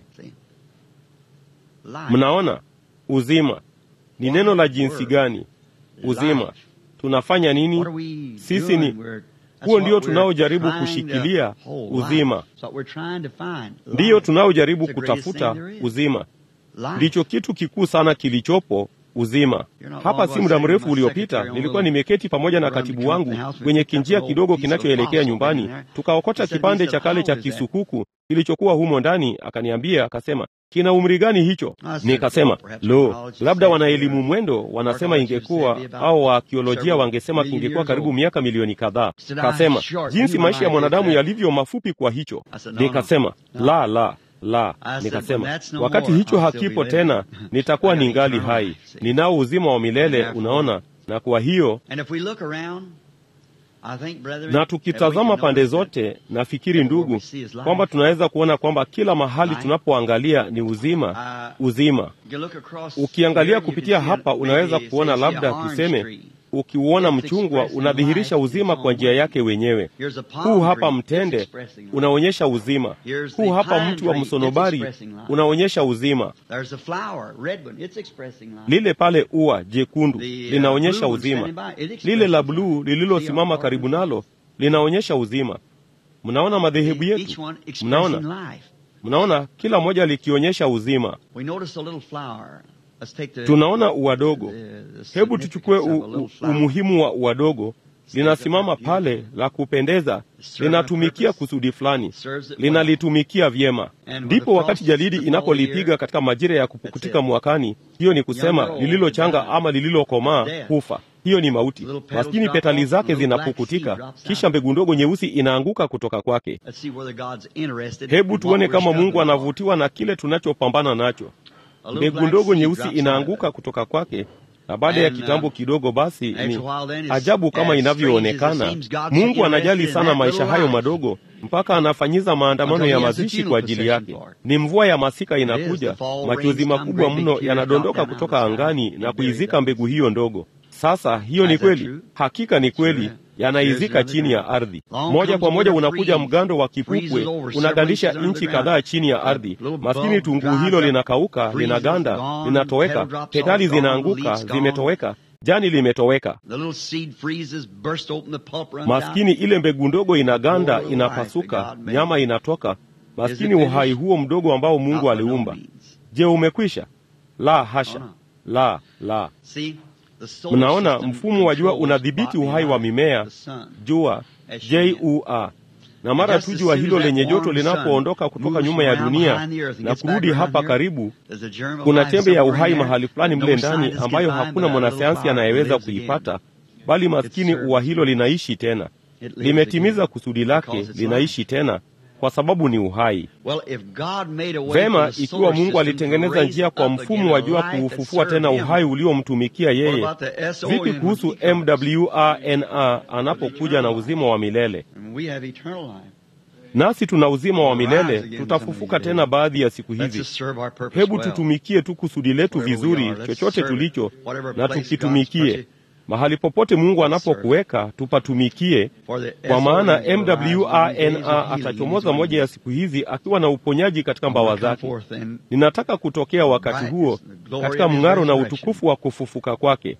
Speaker 1: Mnaona, uzima ni neno la jinsi gani? Uzima tunafanya nini sisi? Ni huo ndio tunaojaribu kushikilia, uzima ndiyo tunaojaribu kutafuta, uzima ndicho kitu kikuu sana kilichopo uzima. Hapa si muda mrefu uliopita, nilikuwa nimeketi pamoja na katibu wangu kwenye kinjia kidogo kinachoelekea nyumbani, tukaokota kipande cha kale cha kisukuku kilichokuwa humo ndani. Akaniambia, akasema, kina umri gani hicho? Nikasema, lo, labda wanaelimu mwendo wanasema ingekuwa, au waakiolojia wangesema kingekuwa karibu miaka milioni kadhaa. Kasema, jinsi maisha ya mwanadamu yalivyo mafupi kwa hicho. Nikasema, la la la nikasema, wakati hicho hakipo tena, nitakuwa ningali hai, ninao uzima wa milele. Unaona, na kwa hiyo na tukitazama pande zote, nafikiri ndugu, kwamba tunaweza kuona kwamba kila mahali tunapoangalia ni uzima, uzima. Ukiangalia kupitia hapa, unaweza kuona labda tuseme ukiuona mchungwa unadhihirisha uzima kwa njia yake wenyewe. Huu hapa mtende unaonyesha uzima. Huu hapa mti wa msonobari unaonyesha uzima. Lile pale ua jekundu linaonyesha uzima. Lile la bluu lililosimama karibu nalo linaonyesha uzima. Mnaona madhehebu yetu, mnaona mnaona kila moja likionyesha uzima. Tunaona ua dogo. Hebu tuchukue u, u, umuhimu wa ua dogo. Linasimama pale la kupendeza, linatumikia kusudi fulani, linalitumikia vyema. Ndipo wakati jalidi inapolipiga katika majira ya kupukutika mwakani, hiyo ni kusema lililochanga ama lililokomaa hufa. Hiyo ni mauti. Maskini petali zake zinapukutika, kisha mbegu ndogo nyeusi inaanguka kutoka kwake. Hebu tuone kama Mungu anavutiwa na kile tunachopambana nacho. Mbegu ndogo nyeusi inaanguka kutoka kwake, na baada ya kitambo kidogo, basi ni ajabu kama inavyoonekana. Mungu anajali sana maisha hayo madogo, mpaka anafanyiza maandamano ya mazishi kwa ajili yake. Ni mvua ya masika inakuja, machozi makubwa mno yanadondoka kutoka angani na kuizika mbegu hiyo ndogo. Sasa hiyo ni kweli, hakika ni kweli, yanaizika chini ya ardhi. Moja kwa moja unakuja mgando wa kipupwe, unagandisha inchi kadhaa chini ya ardhi. Maskini tunguu hilo linakauka, linaganda, linatoweka, petali zinaanguka, zimetoweka, jani limetoweka. Maskini ile mbegu ndogo inaganda, inapasuka, nyama inatoka. Maskini uhai huo mdogo ambao Mungu aliumba. Je, umekwisha? La hasha, la la. Mnaona, mfumo wa jua unadhibiti uhai wa mimea, jua jua, na mara tu jua hilo lenye joto linapoondoka kutoka nyuma ya dunia na kurudi hapa karibu, kuna chembe ya uhai mahali fulani mle ndani ambayo hakuna mwanasayansi anayeweza kuipata, bali maskini ua hilo linaishi tena, limetimiza kusudi lake, linaishi tena kwa sababu ni uhai. Vema, ikiwa Mungu alitengeneza njia kwa mfumo wa jua kuufufua tena uhai uliomtumikia yeye, vipi kuhusu MWRNA anapokuja na uzima wa milele? Nasi tuna uzima wa milele, tutafufuka tena baadhi ya siku hizi. Hebu tutumikie tu kusudi letu vizuri, chochote tulicho na tukitumikie mahali popote Mungu anapokuweka tupatumikie, kwa maana MWRNA atachomoza moja ya siku hizi akiwa na uponyaji katika mbawa zake. Ninataka kutokea wakati huo katika mng'aro na utukufu wa kufufuka kwake.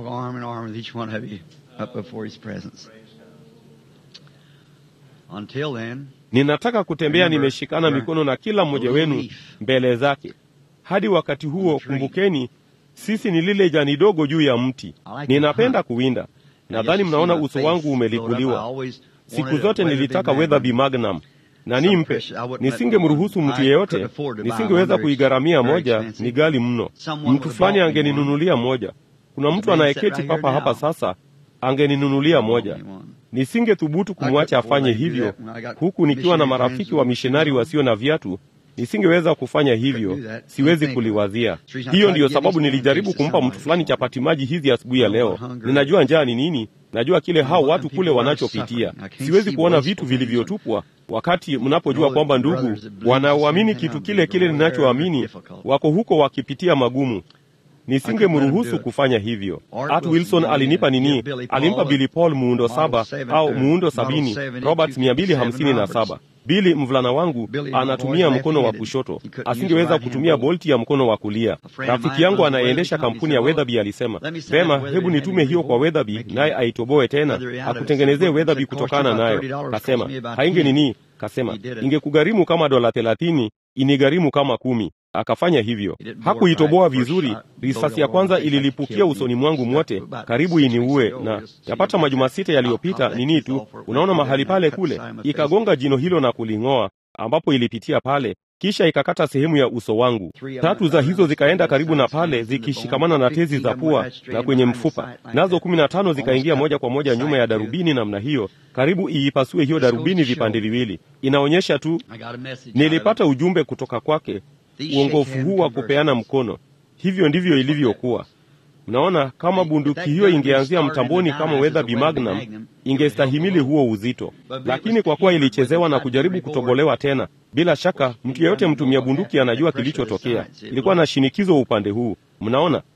Speaker 1: Ninataka kutembea nimeshikana mikono na kila mmoja wenu mbele zake. Hadi wakati huo, kumbukeni sisi ni lile jani dogo juu ya mti. Ninapenda kuwinda. Nadhani mnaona uso wangu umeliguliwa. Siku zote nilitaka Weatherby Magnum na nimpe, nisingemruhusu mtu yeyote, nisingeweza kuigharamia moja, ni ghali mno. Mtu fulani angeninunulia moja. Kuna mtu anayeketi papa hapa sasa, angeninunulia moja. Nisingethubutu kumwacha afanye hivyo, huku nikiwa na marafiki wa mishonari wasio na viatu nisingeweza kufanya hivyo, siwezi kuliwazia. Hiyo ndiyo sababu nilijaribu kumpa mtu fulani chapati maji hizi asubuhi ya leo. Ninajua njaa ni nini, najua kile hao watu kule wanachopitia. Siwezi kuona vitu vilivyotupwa, wakati mnapojua kwamba ndugu wanaoamini kitu kile kile ninachoamini wako huko wakipitia magumu. Nisingemruhusu kufanya hivyo. Art Wilson alinipa nini? Alimpa Billy Paul muundo saba au muundo sabini, Roberts mia mbili hamsini na saba. Bili mvulana wangu anatumia mkono wa kushoto, asingeweza kutumia bolti ya mkono wa kulia. Rafiki yangu anayeendesha kampuni ya Weatherby alisema, vema, hebu nitume hiyo kwa Weatherby naye aitoboe tena, akutengenezee Weatherby kutokana nayo. Kasema hainge nini, kasema ingekugharimu kama dola thelathini, inigharimu kama kumi. Akafanya hivyo, hakuitoboa vizuri. Risasi ya kwanza ililipukia usoni mwangu mwote, karibu iniue, na yapata majuma sita yaliyopita nini tu, unaona mahali pale kule, ikagonga jino hilo na kuling'oa, ambapo ilipitia pale, kisha ikakata sehemu ya uso wangu. Tatu za hizo zikaenda karibu na pale, zikishikamana na tezi za pua na kwenye mfupa, nazo kumi na tano zikaingia moja kwa moja nyuma ya darubini namna hiyo, karibu iipasue hiyo darubini vipande viwili. Inaonyesha tu, nilipata ujumbe kutoka kwake uongofu huu wa kupeana mkono. Hivyo ndivyo ilivyokuwa. Mnaona, kama bunduki hiyo ingeanzia mtamboni kama Weatherby Magnum ingestahimili huo uzito, lakini kwa kuwa ilichezewa na kujaribu kutobolewa tena, bila shaka mtu yeyote mtumia bunduki anajua kilichotokea. Ilikuwa na shinikizo upande huu, mnaona,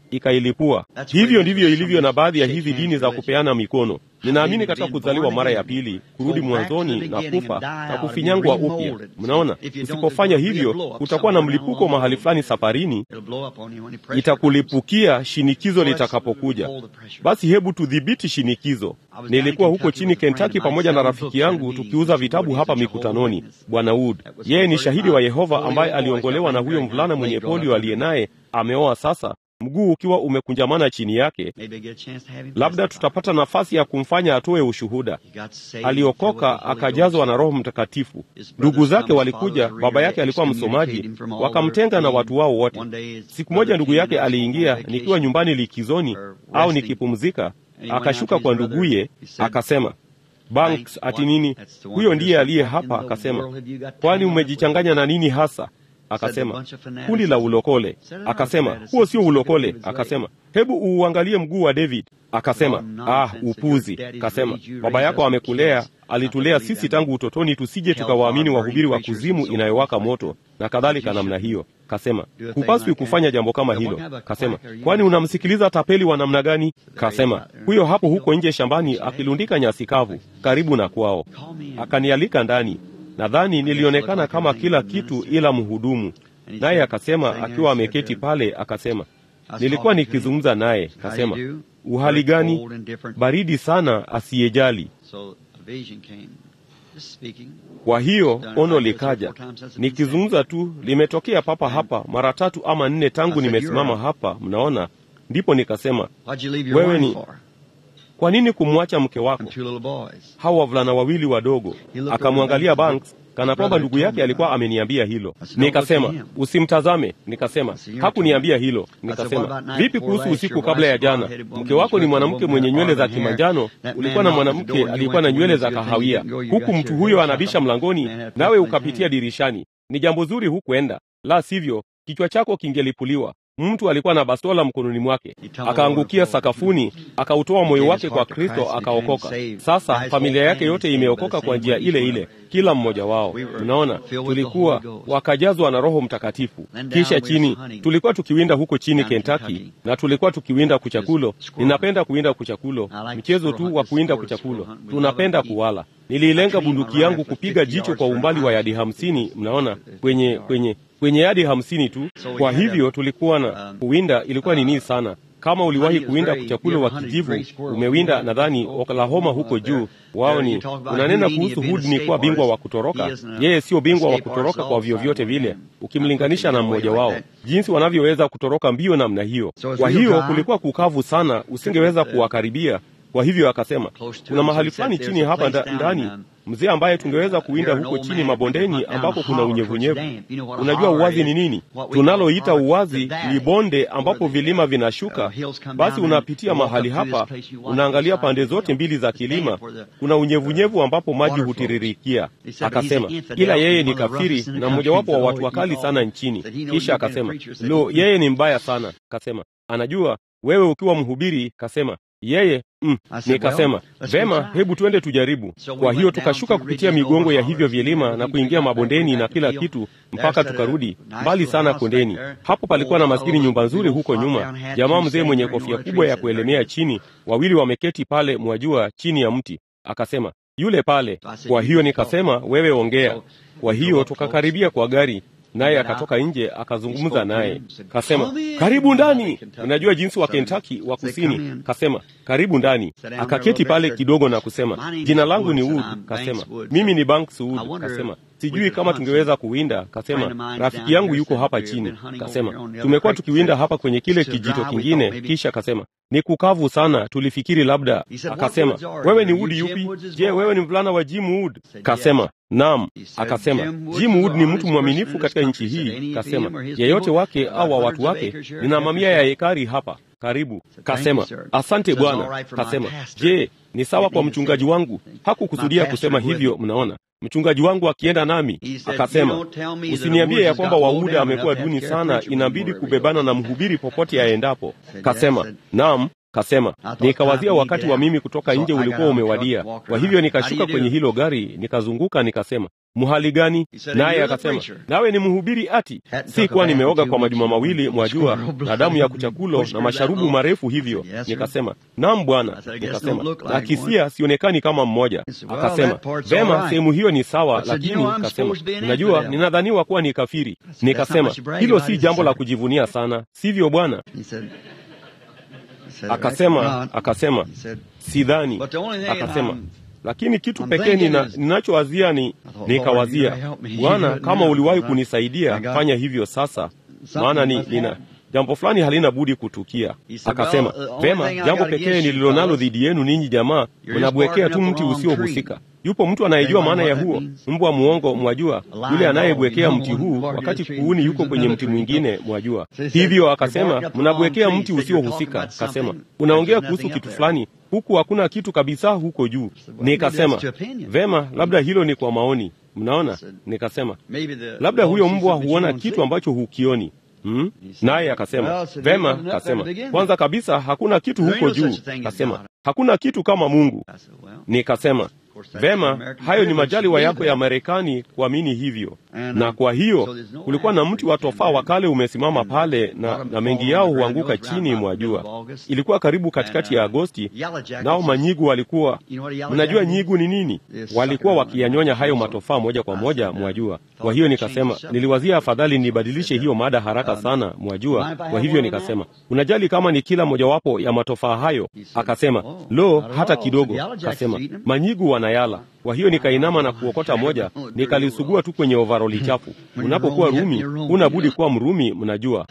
Speaker 1: ikailipua. Hivyo ndivyo ilivyo na baadhi ya hizi dini za kupeana mikono. Ninaamini katika kuzaliwa mara ya pili, kurudi mwanzoni na kufa na kufinyangwa upya. Mnaona, usipofanya hivyo utakuwa na mlipuko mahali fulani safarini, itakulipukia shinikizo litakapokuja. Basi hebu tudhibiti shinikizo. Nilikuwa huko chini Kentucky pamoja na rafiki yangu tukiuza vitabu hapa mikutanoni, Bwana Wood. Yeye ni shahidi wa Yehova ambaye aliongolewa na huyo mvulana mwenye polio aliye naye ameoa sasa mguu ukiwa umekunjamana chini yake. Labda tutapata nafasi ya kumfanya atoe ushuhuda. Aliokoka akajazwa na Roho Mtakatifu. Ndugu zake walikuja, baba yake alikuwa msomaji, wakamtenga na watu wao wote. Siku moja ndugu yake aliingia, nikiwa nyumbani likizoni au nikipumzika, akashuka kwa nduguye akasema Banks ati nini? Huyo ndiye aliye hapa. Akasema, kwani umejichanganya na nini hasa? Akasema, kundi la ulokole. Akasema, huo sio ulokole. Akasema, hebu uuangalie mguu wa David. Akasema, ah, upuzi. Akasema, baba yako amekulea, alitulea sisi tangu utotoni tusije tukawaamini wahubiri wa kuzimu inayowaka moto na kadhalika namna hiyo. Kasema, hupaswi kufanya jambo kama hilo. Kasema, kwani unamsikiliza tapeli wa namna gani? Kasema, huyo hapo huko nje shambani akilundika nyasi kavu karibu na kwao. Akanialika ndani Nadhani nilionekana kama kila kitu ila mhudumu. Naye akasema, akiwa ameketi pale, akasema, nilikuwa nikizungumza naye, akasema, uhali gani? Baridi sana, asiyejali. Kwa hiyo ono likaja, nikizungumza tu, limetokea papa hapa mara tatu ama nne tangu nimesimama hapa, mnaona. Ndipo nikasema, wewe ni kwa nini kumwacha mke wako? Hawa wavulana wawili wadogo. Akamwangalia Banks kana kwamba ndugu yake alikuwa ameniambia hilo. Nikasema usimtazame. Nikasema hakuniambia hilo. Nikasema vipi kuhusu usiku kabla ya jana? Mke wako ni mwanamke mwenye nywele za kimanjano, ulikuwa na mwanamke aliyekuwa na nywele za kahawia, huku mtu huyo anabisha mlangoni, nawe ukapitia dirishani. Ni jambo zuri hukwenda, la sivyo kichwa chako kingelipuliwa. Mtu alikuwa na bastola mkononi mwake, akaangukia sakafuni, akautoa moyo wake kwa Kristo, akaokoka. Sasa familia yake yote imeokoka kwa njia ile ile, kila mmoja wao. Unaona, tulikuwa wakajazwa na Roho Mtakatifu. Kisha chini, tulikuwa tukiwinda huko chini Kentucky, na tulikuwa tukiwinda kuchakulo. Ninapenda kuwinda kuchakulo, mchezo tu wa kuwinda kuchakulo, tunapenda kuwala. Niliilenga bunduki yangu kupiga jicho kwa umbali wa yadi hamsini, mnaona, kwenye kwenye kwenye yadi hamsini tu. Kwa hivyo tulikuwa na kuwinda, ilikuwa ni nini sana. Kama uliwahi kuwinda kuchakulo wa kijivu, umewinda nadhani Oklahoma huko juu, wao ni unanena kuhusu Hood ni kuwa bingwa wa kutoroka. Yeye sio bingwa wa kutoroka kwa vyovyote vile, ukimlinganisha na mmoja wao, jinsi wanavyoweza kutoroka mbio namna hiyo. Kwa hiyo kulikuwa kukavu sana, usingeweza kuwakaribia. Kwa hivyo akasema, kuna mahali fulani chini hapa nda, ndani mzee ambaye tungeweza kuwinda huko chini mabondeni ambako kuna unyevunyevu. Unajua uwazi ni nini? Tunaloita uwazi ni bonde ambapo vilima vinashuka. Basi unapitia mahali hapa, unaangalia pande zote mbili za kilima, kuna unyevunyevu ambapo maji hutiririkia. Akasema ila yeye ni kafiri na mmojawapo wa watu wakali sana nchini. Kisha akasema lo, yeye ni mbaya sana. Kasema anajua wewe ukiwa mhubiri, kasema yeye mm. Nikasema vema, hebu twende tujaribu. Kwa hiyo tukashuka kupitia migongo ya hivyo vilima na kuingia mabondeni na kila kitu mpaka tukarudi mbali sana kondeni. Hapo palikuwa na maskini nyumba nzuri huko nyuma, jamaa mzee mwenye kofia kubwa ya kuelemea chini, wawili wameketi pale, mwajua, chini ya mti. Akasema yule pale. Kwa hiyo nikasema wewe ongea. Kwa hiyo tukakaribia kwa gari naye akatoka nje akazungumza naye, kasema karibu ndani. Unajua jinsi wa Kentucky wa kusini, kasema karibu ndani. Akaketi pale kidogo na kusema jina langu ni Wood. Kasema mimi ni Banks Wood. Kasema sijui kama tungeweza kuwinda. Kasema rafiki yangu yuko hapa chini. Kasema tumekuwa tukiwinda hapa kwenye kile kijito kingine. Kisha kasema ni kukavu sana, tulifikiri labda. Akasema wewe ni Wood yupi? Je, wewe ni mvulana wa Jim Wood? Kasema Naam. Akasema Jim Wood ni mtu mwaminifu katika nchi hii. Kasema yeyote wake au wa watu wake, nina mamia ya ekari hapa karibu. Kasema asante Bwana. Kasema je, ni sawa kwa mchungaji wangu? Hakukusudia kusema hivyo, mnaona mchungaji wangu akienda nami. Akasema usiniambie ya kwamba Wauda amekuwa duni sana, inabidi kubebana na mhubiri popote aendapo. Kasema naam. Kasema nikawazia wakati wa mimi kutoka nje ulikuwa umewadia. Kwa hivyo nikashuka kwenye hilo gari, nikazunguka, nikasema mhali gani? Naye akasema nawe ni mhubiri ati? Si kuwa nimeoga kwa majuma mawili, mwajua, na damu ya kuchakulo na masharubu marefu hivyo. Nikasema naam bwana. Nikasema na kisia sionekani kama mmoja. Akasema vema, sehemu hiyo ni sawa, lakini kasema unajua, ninadhaniwa kuwa ni kafiri. Nikasema hilo si jambo la kujivunia sana, sivyo bwana? Akasema akasema sidhani. Akasema lakini kitu pekee nina, ninachowazia ni nikawazia, Bwana, kama uliwahi kunisaidia fanya hivyo sasa, maana ni nina jambo fulani halina budi kutukia. Akasema vema, jambo pekee nililonalo dhidi yenu ninyi jamaa, mnabwekea tu mti usiohusika. Yupo mtu anayejua maana ya huo mbwa muongo, mwajua, yule anayebwekea mti huu wakati kuuni yuko kwenye mti mwingine, mwajua. Hivyo akasema mnabwekea mti usiohusika. Akasema unaongea kuhusu kitu fulani, huku hakuna kitu kabisa huko juu. Nikasema vema, labda hilo ni kwa maoni, mnaona. Nikasema labda huyo mbwa huona kitu ambacho hukioni. Hmm? Naye akasema vema. Kasema kwanza kabisa hakuna kitu huko juu. Kasema hakuna kitu kama Mungu. Nikasema vema, hayo ni majaliwa yako ya Marekani kuamini hivyo. Na kwa hiyo kulikuwa na mti wa tofaa wa kale umesimama pale, na, na mengi yao huanguka chini mwa jua. Ilikuwa karibu katikati ya Agosti, nao manyigu walikuwa, mnajua nyigu ni nini? Walikuwa wakiyanyonya hayo matofaa moja kwa moja mwa jua. Kwa hiyo nikasema, niliwazia afadhali nibadilishe hiyo mada haraka sana mwa jua. Kwa hivyo nikasema, unajali kama ni kila mojawapo ya matofaa hayo? Akasema, lo, hata kidogo. Kasema manyigu wanayala. Kwa hiyo nikainama na kuokota moja, nikalisugua tu kwenye ovaroli chafu. Unapokuwa Rumi huna budi kuwa Mrumi, mnajua.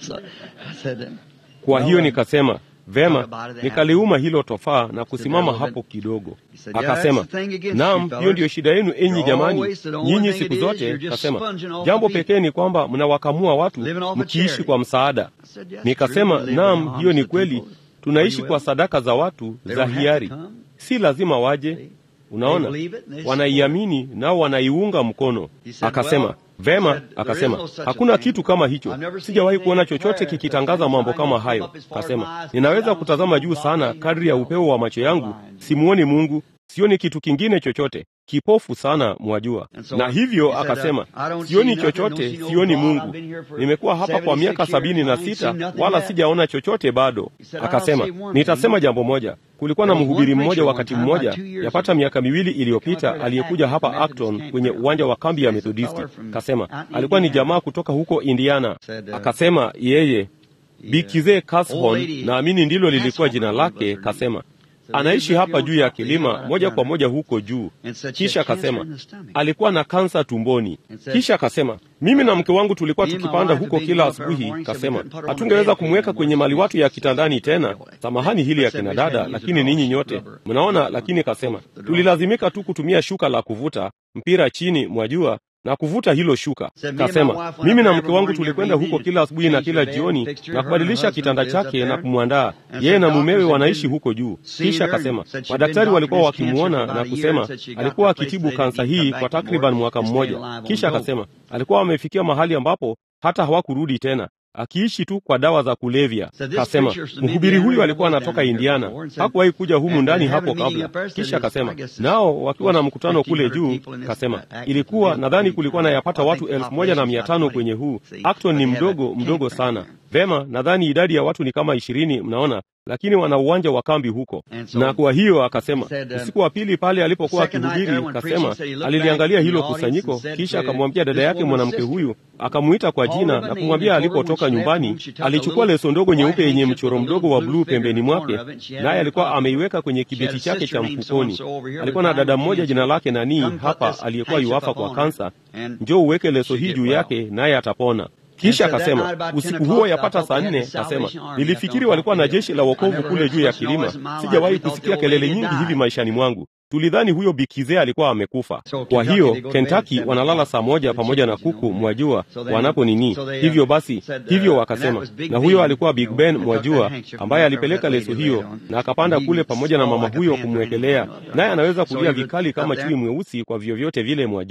Speaker 1: Kwa hiyo nikasema vema, nikaliuma hilo tofaa na kusimama hapo kidogo. Akasema, naam, hiyo ndiyo shida yenu enyi jamani, nyinyi siku zote. Kasema jambo pekee ni kwamba mnawakamua watu mkiishi kwa msaada. Nikasema naam, hiyo ni kweli, tunaishi kwa sadaka za watu za hiari, si lazima waje Unaona, wanaiamini nao wanaiunga mkono. Akasema vema, akasema hakuna kitu kama hicho, sijawahi kuona chochote kikitangaza mambo kama hayo. Akasema ninaweza kutazama juu sana kadri ya upeo wa macho yangu, simuoni Mungu, sioni kitu kingine chochote, kipofu sana mwajua. Na hivyo akasema sioni chochote, sioni Mungu. Nimekuwa hapa kwa miaka sabini na sita wala sijaona chochote bado. Akasema nitasema jambo moja. Kulikuwa na mhubiri mmoja wakati mmoja, yapata miaka miwili iliyopita, aliyekuja hapa Acton kwenye uwanja wa kambi ya Methodisti. Kasema alikuwa ni jamaa kutoka huko Indiana. Akasema yeye Bikize Cashorn, naamini ndilo lilikuwa jina lake. Kasema anaishi hapa juu ya kilima moja kwa moja huko juu. Kisha akasema alikuwa na kansa tumboni. Kisha akasema mimi na mke wangu tulikuwa tukipanda huko kila asubuhi. Kasema hatungeweza kumweka kwenye maliwatu ya kitandani tena. Samahani hili ya kina dada, lakini ninyi nyote mnaona. Lakini kasema tulilazimika tu kutumia shuka la kuvuta mpira chini, mwajua na kuvuta hilo shuka. Kasema mimi na mke wangu tulikwenda huko kila asubuhi na kila jioni na kubadilisha kitanda chake na kumwandaa yeye, na mumewe wanaishi huko juu. Kisha kasema madaktari walikuwa wakimwona na kusema alikuwa akitibu kansa hii kwa takriban mwaka mmoja. Kisha akasema alikuwa amefikia mahali ambapo hata hawakurudi tena akiishi tu kwa dawa za kulevya. Kasema mhubiri huyu alikuwa anatoka Indiana, hakuwahi kuja humu ndani hapo kabla. Kisha kasema nao wakiwa na mkutano kule juu, kasema ilikuwa nadhani kulikuwa na yapata watu elfu moja na mia tano kwenye huu. Acton ni mdogo mdogo sana. Vema, nadhani idadi ya watu ni kama ishirini, mnaona lakini wana uwanja wa kambi huko. Na kwa hiyo akasema, usiku wa pili pale alipokuwa akihubiri, kasema aliliangalia hilo kusanyiko, kisha akamwambia dada yake mwanamke huyu, akamuita kwa jina na kumwambia alipotoka nyumbani, alichukua leso ndogo nyeupe yenye mchoro mdogo wa bluu pembeni mwake, naye alikuwa ameiweka kwenye kibeti chake cha mfukoni. Alikuwa na dada mmoja jina lake nanii hapa, aliyekuwa yuafa kwa kansa. Njoo uweke leso hii juu yake, naye atapona. Kisha akasema usiku huo yapata saa nne, akasema nilifikiri walikuwa na jeshi la wokovu kule juu ya kilima. Sijawahi kusikia kelele nyingi hivi maishani mwangu. Tulidhani huyo Bikize alikuwa amekufa. Kwa hiyo Kentucky wanalala saa moja pamoja na kuku, mwajua wanapo nini. Hivyo basi, hivyo wakasema, na huyo alikuwa Big Ben, mwajua, ambaye alipeleka leso hiyo na akapanda kule pamoja na mama huyo kumwekelea, naye anaweza kulia vikali kama chui mweusi kwa vyovyote vile, mwajua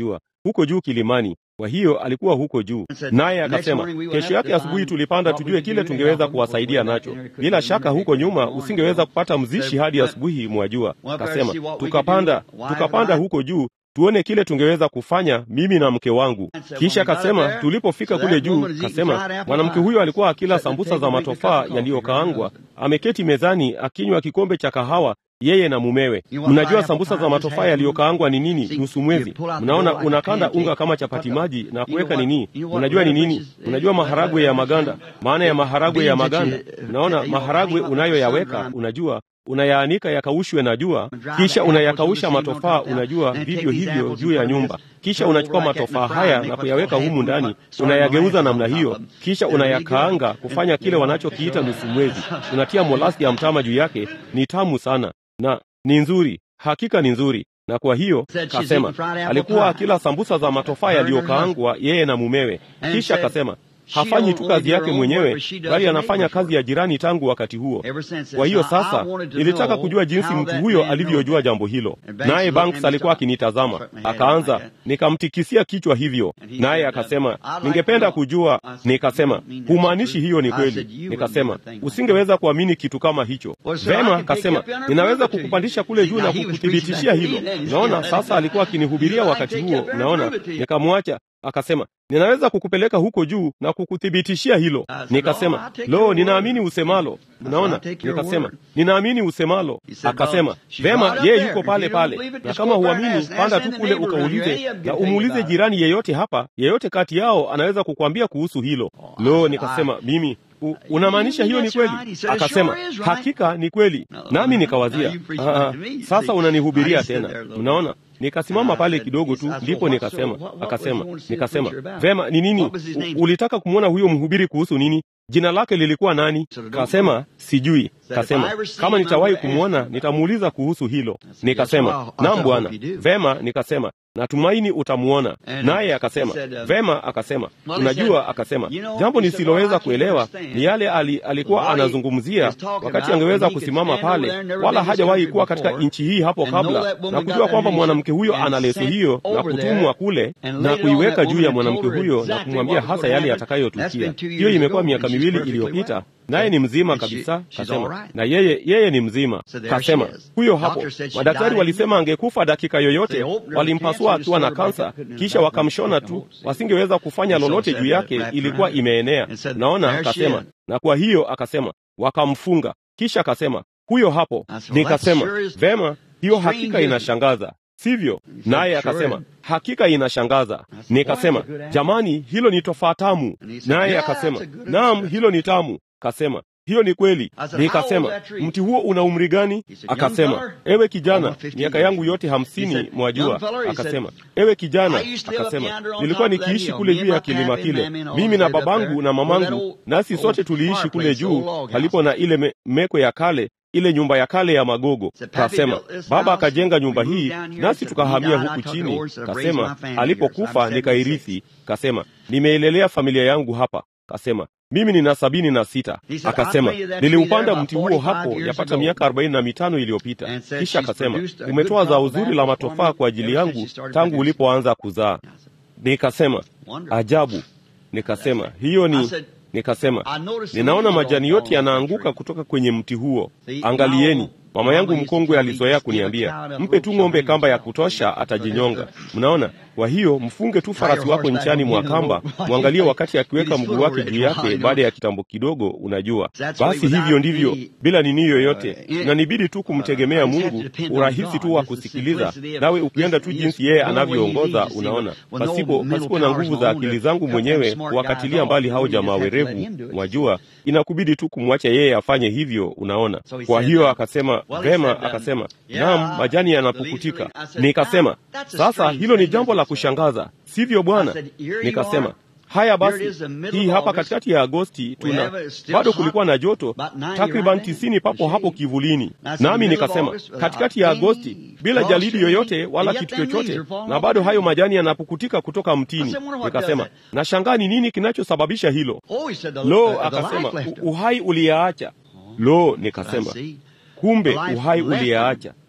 Speaker 1: huko juu kilimani. Kwa hiyo alikuwa huko juu, naye akasema, kesho yake asubuhi tulipanda tujue kile tungeweza kuwasaidia nacho. Bila shaka huko nyuma usingeweza kupata mzishi hadi asubuhi, mwajua. Akasema tukapanda, tukapanda huko juu tuone kile tungeweza kufanya mimi na mke wangu. Kisha akasema tulipofika kule juu, kasema mwanamke huyo alikuwa akila sambusa za matofaa yaliyokaangwa, ameketi mezani akinywa kikombe cha kahawa yeye na mumewe. Mnajua sambusa za matofaa yaliyokaangwa ni nini? Nusu mwezi. Mnaona, unakanda unga kama chapati maji na kuweka nini. Mnajua ni nini? Mnajua maharagwe ya maganda, maana ya maharagwe ya maganda. Mnaona maharagwe unayoyaweka, unajua unayaanika yakaushwe na jua, kisha unayakausha matofaa, unajua vivyo hivyo juu ya nyumba. Kisha unachukua matofaa haya na kuyaweka humu ndani, unayageuza namna hiyo, kisha unayakaanga kufanya kile wanachokiita nusu mwezi. Unatia molasi ya mtama juu yake, ni tamu sana na ni nzuri, hakika ni nzuri. Na kwa hiyo kasema alikuwa akila sambusa za matofaa yaliyokaangwa yeye na mumewe. Kisha kasema hafanyi tu kazi yake mwenyewe, bali anafanya kazi ya jirani tangu wakati huo. Kwa hiyo sasa nilitaka kujua jinsi mtu huyo alivyojua jambo hilo, naye Banks alikuwa akinitazama, akaanza, nikamtikisia kichwa hivyo, naye akasema, ningependa kujua. Nikasema, humaanishi hiyo ni kweli. Nikasema, usingeweza kuamini kitu kama hicho. Vema, akasema, ninaweza kukupandisha kule juu na kukuthibitishia hilo. Naona sasa alikuwa akinihubiria wakati huo, naona nikamwacha Akasema, ninaweza kukupeleka huko juu na kukuthibitishia hilo. Nikasema, lo, ninaamini usemalo. Unaona, nikasema ninaamini usemalo. Akasema, vema, yeye yuko pale pale, na kama huamini, panda tu kule ukaulize, na umuulize jirani yeyote hapa, yeyote kati yao anaweza kukwambia kuhusu hilo. Lo, nikasema mimi unamaanisha hiyo ni kweli? Akasema hakika ni kweli. Nami nikawazia aa, sasa unanihubiria tena. Mnaona, nikasimama pale kidogo tu, ndipo nikasema, akasema, nikasema vema, ni nini ulitaka kumwona huyo mhubiri kuhusu nini? Jina lake lilikuwa nani? Kasema sijui. Kasema kama nitawahi kumwona nitamuuliza kuhusu hilo. Nikasema naam bwana. Vema, nikasema natumaini utamwona. Naye akasema vema. Akasema unajua, akasema jambo nisiloweza kuelewa ni yale ali, alikuwa anazungumzia wakati angeweza kusimama pale, wala hajawahi kuwa katika nchi hii hapo kabla, na kujua kwamba mwanamke huyo ana leso hiyo na kutumwa kule na kuiweka juu ya mwanamke huyo na kumwambia hasa yale yatakayotukia. Hiyo imekuwa miaka miwili iliyopita naye ni mzima kabisa. Kasema na yeye yeye ni mzima. Kasema huyo hapo, madaktari walisema angekufa dakika yoyote, walimpasua akiwa na kansa, kisha wakamshona tu, wasingeweza kufanya lolote juu yake, ilikuwa imeenea. Naona akasema, na kwa hiyo akasema wakamfunga, kisha akasema huyo hapo. Nikasema vema, hiyo hakika inashangaza sivyo? Naye akasema hakika inashangaza. Nikasema jamani, hilo ni tofaa tamu. Naye akasema naam, hilo ni tamu. Kasema hiyo ni kweli. Nikasema mti huo una umri gani? Akasema ewe kijana, miaka yangu yote hamsini, mwajua. Akasema ewe kijana, akasema nilikuwa nikiishi kule juu ya kilima kile, mimi na babangu na mamangu, nasi sote tuliishi kule juu palipo na ile me, meko ya kale ile nyumba ya kale ya magogo. Kasema baba akajenga nyumba hii, nasi tukahamia huku chini. Kasema alipokufa nikairithi. Kasema nimeilelea familia yangu hapa. Kasema mimi nina sabini na sita. Akasema niliupanda mti huo hapo yapata miaka arobaini na mitano iliyopita. Kisha akasema umetoa zao zuri la matofaa kwa ajili yangu tangu ulipoanza kuzaa. Nikasema ajabu. Nikasema hiyo ni Nikasema ninaona majani yote yanaanguka kutoka kwenye mti huo. Angalieni, mama yangu mkongwe alizoea kuniambia, mpe tu ng'ombe kamba ya kutosha, atajinyonga. Mnaona? Kwa hiyo mfunge tu farasi wako nchani mwa kamba, mwangalie wakati akiweka mguu wake juu yake baada ya kitambo kidogo. Unajua, basi hivyo ndivyo, bila nini yoyote, inanibidi tu kumtegemea Mungu, urahisi tu wa kusikiliza, nawe ukienda tu jinsi yeye anavyoongoza. Unaona, pasipo pasipo na nguvu za akili zangu mwenyewe kuwakatilia mbali hao jamaa werevu, mwajua, inakubidi tu kumwacha yeye afanye hivyo. Unaona, kwa hiyo akasema vema, akasema naam, majani yanapukutika. Nikasema sasa hilo ni jambo la kushangaza, sivyo bwana? Nikasema haya basi, hii hapa katikati ya Agosti tuna bado kulikuwa na joto takriban tisini papo hapo kivulini, nami nikasema katikati ya Agosti bila jalidi yoyote wala kitu chochote, na bado hayo majani yanapukutika kutoka mtini. Nikasema nashangaa ni nini kinachosababisha hilo. Lo, akasema uhai uliyaacha. Lo, nikasema kumbe uhai uliyaacha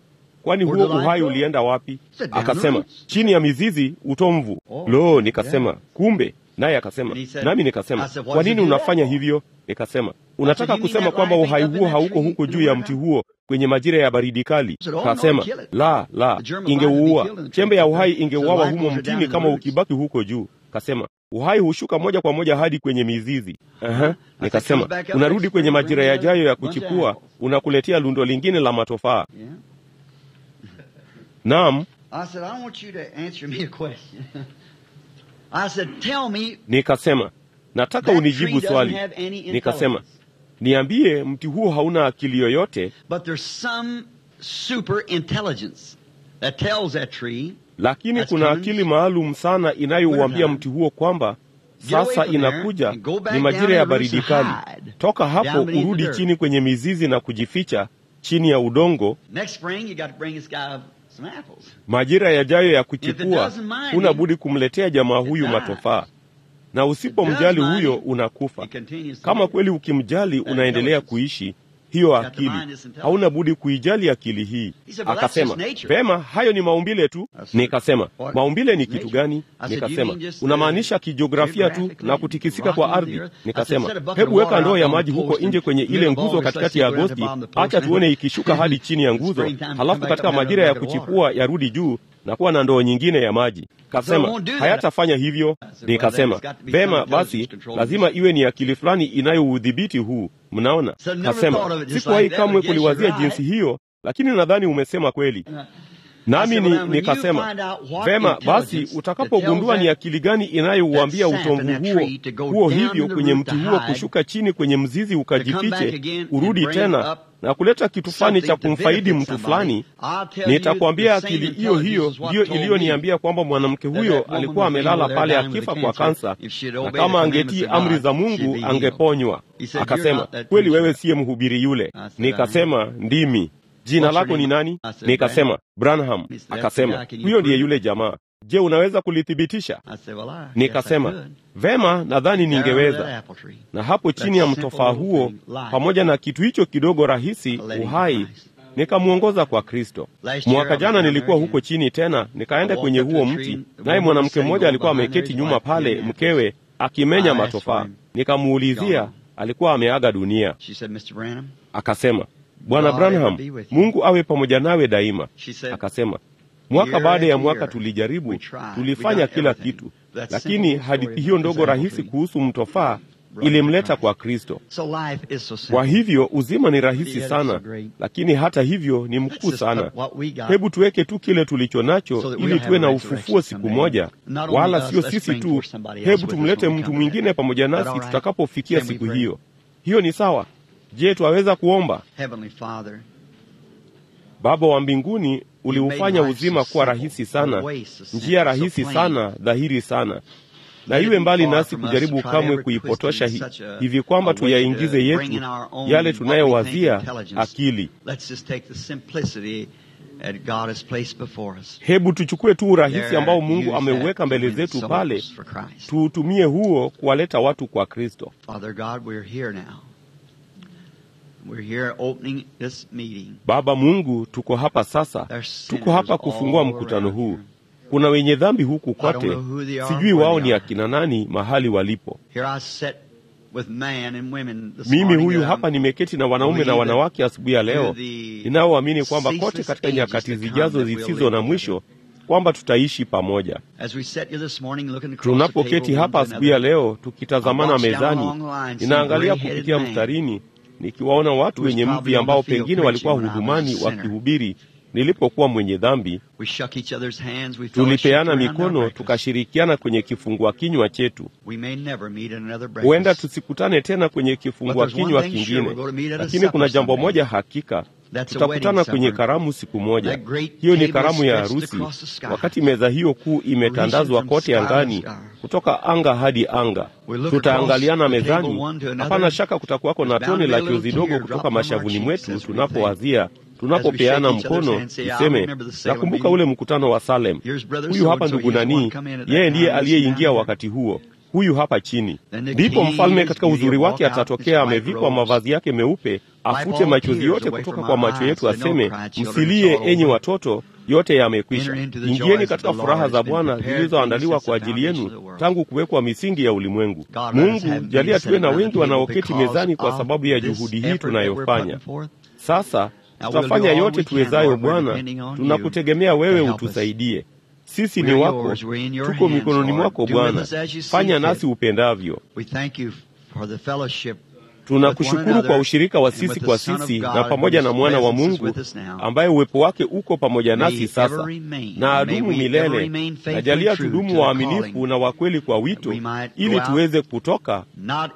Speaker 1: kwani huo uhai ulienda wapi? Akasema, chini ya mizizi, utomvu. Lo, nikasema kumbe. Naye akasema, nami nikasema, kwa nini unafanya hivyo? Nikasema, unataka kusema kwamba uhai huo hauko huko juu ya mti huo kwenye majira ya baridi kali? Kasema, la la, ingeuua. Chembe ya uhai ingeuawa humo mtini kama ukibaki huko juu. Kasema, uhai hushuka moja kwa moja hadi kwenye mizizi. Aha. Nikasema, unarudi kwenye majira yajayo ya kuchipua, unakuletea lundo lingine la matofaa. Naam. Nikasema, nataka unijibu swali. Nikasema, niambie, mti huo hauna akili yoyote, lakini kuna akili maalum sana inayouambia mti huo kwamba sasa inakuja, ni majira ya baridi kali. Toka hapo urudi chini kwenye mizizi na kujificha chini ya udongo. Majira yajayo ya kuchipua, huna budi kumletea jamaa huyu matofaa, na usipomjali huyo unakufa. Kama kweli ukimjali, unaendelea kuishi hiyo akili, hauna budi kuijali akili hii. Akasema, vema, hayo ni maumbile tu. Nikasema, maumbile ni kitu gani? Nikasema, unamaanisha kijiografia tu na kutikisika kwa ardhi? Nikasema, hebu weka ndoo ya maji huko nje kwenye ile nguzo katikati ya Agosti, acha tuone ikishuka hadi chini ya nguzo, halafu katika majira ya kuchipua yarudi juu na kuwa na ndoo nyingine ya maji. Kasema hayatafanya hivyo. Nikasema vema, basi lazima iwe ni akili fulani inayoudhibiti huu. Mnaona? Kasema sikuwahi kamwe kuliwazia jinsi hiyo, lakini nadhani umesema kweli. Nami ni, nikasema vema, basi utakapogundua ni akili gani inayouambia utomvu huo huo hivyo kwenye mti huo kushuka chini kwenye mzizi ukajifiche, urudi tena na kuleta kitu fulani cha kumfaidi mtu fulani, nitakwambia akili hiyo hiyo ndiyo iliyoniambia kwamba mwanamke huyo alikuwa amelala pale akifa kwa kansa, na kama angetii amri za Mungu angeponywa. Akasema, kweli wewe siye mhubiri yule? Nikasema, ndimi. Jina lako ni nani? Nikasema, Branham. Akasema, huyo ndiye yule jamaa. Je, unaweza kulithibitisha? Nikasema, vema, nadhani ningeweza. Na hapo chini ya mtofaa huo, pamoja na kitu hicho kidogo rahisi, uhai, nikamwongoza kwa Kristo. Mwaka jana nilikuwa huko chini tena, nikaenda kwenye huo mti, naye mwanamke mmoja alikuwa ameketi nyuma pale, mkewe akimenya matofaa. Nikamuulizia, alikuwa ameaga dunia. Akasema, Bwana Branham, Mungu awe pamoja nawe daima. Akasema, mwaka baada ya mwaka tulijaribu, tulifanya kila kitu, lakini hadithi hiyo ndogo rahisi kuhusu mtofaa ilimleta kwa Kristo. Kwa hivyo uzima ni rahisi sana, lakini hata hivyo ni mkuu sana. Hebu tuweke tu kile tulicho nacho ili tuwe na ufufuo siku moja, wala sio sisi tu. Hebu tumlete mtu mwingine pamoja nasi tutakapofikia siku hiyo. Hiyo ni sawa. Je, twaweza kuomba? Baba wa mbinguni, uliufanya uzima kuwa rahisi sana, njia rahisi sana, dhahiri sana, na iwe mbali nasi kujaribu kamwe kuipotosha hi, hivi kwamba tuyaingize yetu yale tunayowazia akili. Hebu tuchukue tu urahisi ambao Mungu ameuweka mbele zetu pale, tuutumie huo kuwaleta watu kwa Kristo. Baba Mungu, tuko hapa sasa, tuko hapa kufungua mkutano huu. Kuna wenye dhambi huku kote, sijui wao ni akina nani mahali walipo. Mimi huyu hapa nimeketi na wanaume na wanawake asubuhi ya leo, ninaoamini kwamba kote katika nyakati zijazo zisizo na mwisho kwamba tutaishi pamoja. Tunapoketi hapa asubuhi ya leo tukitazamana mezani, ninaangalia kupitia mstarini nikiwaona watu wenye mvi ambao pengine walikuwa hudumani wakihubiri nilipokuwa mwenye dhambi. Tulipeana mikono tukashirikiana kwenye kifungua kinywa chetu. Huenda tusikutane tena kwenye kifungua kinywa kingine, lakini kuna jambo moja hakika, tutakutana kwenye karamu siku moja. Hiyo ni karamu ya harusi, wakati meza hiyo kuu imetandazwa kote angani, kutoka anga hadi anga. Tutaangaliana mezani. Hapana shaka kutakuwako na tone la chozi dogo kutoka mashavuni mwetu tunapowazia tunapopeana mkono tuseme, nakumbuka ule mkutano wa Salem. Huyu hapa ndugu nani, yeye ndiye aliyeingia wakati huo. huyu hapa chini. Ndipo mfalme katika uzuri wake atatokea amevikwa mavazi yake meupe, afute machozi yote kutoka kwa macho yetu, aseme, msilie enyi watoto, yote yamekwisha. Ingieni katika furaha za Bwana zilizoandaliwa kwa ajili yenu tangu kuwekwa misingi ya ulimwengu. Mungu jalia tuwe na wengi wanaoketi mezani kwa sababu ya juhudi hii tunayofanya sasa. Tutafanya yote tuwezayo, Bwana, tunakutegemea wewe utusaidie. Sisi ni wako, tuko mikononi mwako Bwana, fanya nasi upendavyo. Tunakushukuru kwa ushirika wa sisi kwa sisi na pamoja na mwana wa Mungu ambaye uwepo wake uko pamoja nasi sasa na adumu milele. Na jalia tudumu waaminifu na wakweli kwa wito, ili tuweze kutoka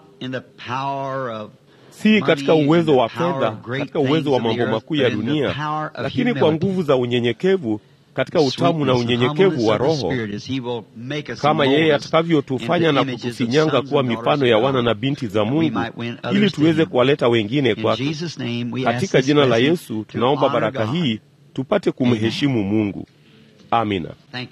Speaker 1: si katika uwezo wa fedha, katika uwezo wa mambo makuu ya dunia, lakini kwa nguvu za unyenyekevu katika utamu na unyenyekevu wa Roho, kama yeye atakavyotufanya na kutufinyanga kuwa mifano ya wana na binti za Mungu, ili tuweze kuwaleta wengine kwake. Katika jina la Yesu tunaomba baraka hii, tupate kumheshimu Mungu. Amina.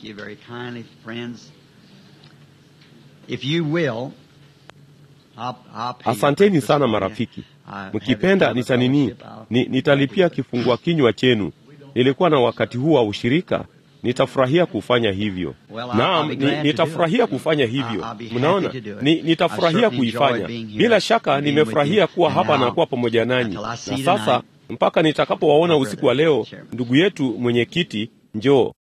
Speaker 1: Asanteni sana marafiki. Mkipenda nitanini ni, nitalipia kifungua kinywa chenu. Nilikuwa na wakati huu wa ushirika, nitafurahia kufanya hivyo. Naam, ni, nitafurahia kufanya hivyo. Mnaona, ni, nitafurahia kuifanya. Bila shaka nimefurahia kuwa hapa na kuwa pamoja nanyi, na sasa mpaka nitakapowaona usiku wa leo, ndugu yetu mwenyekiti, njoo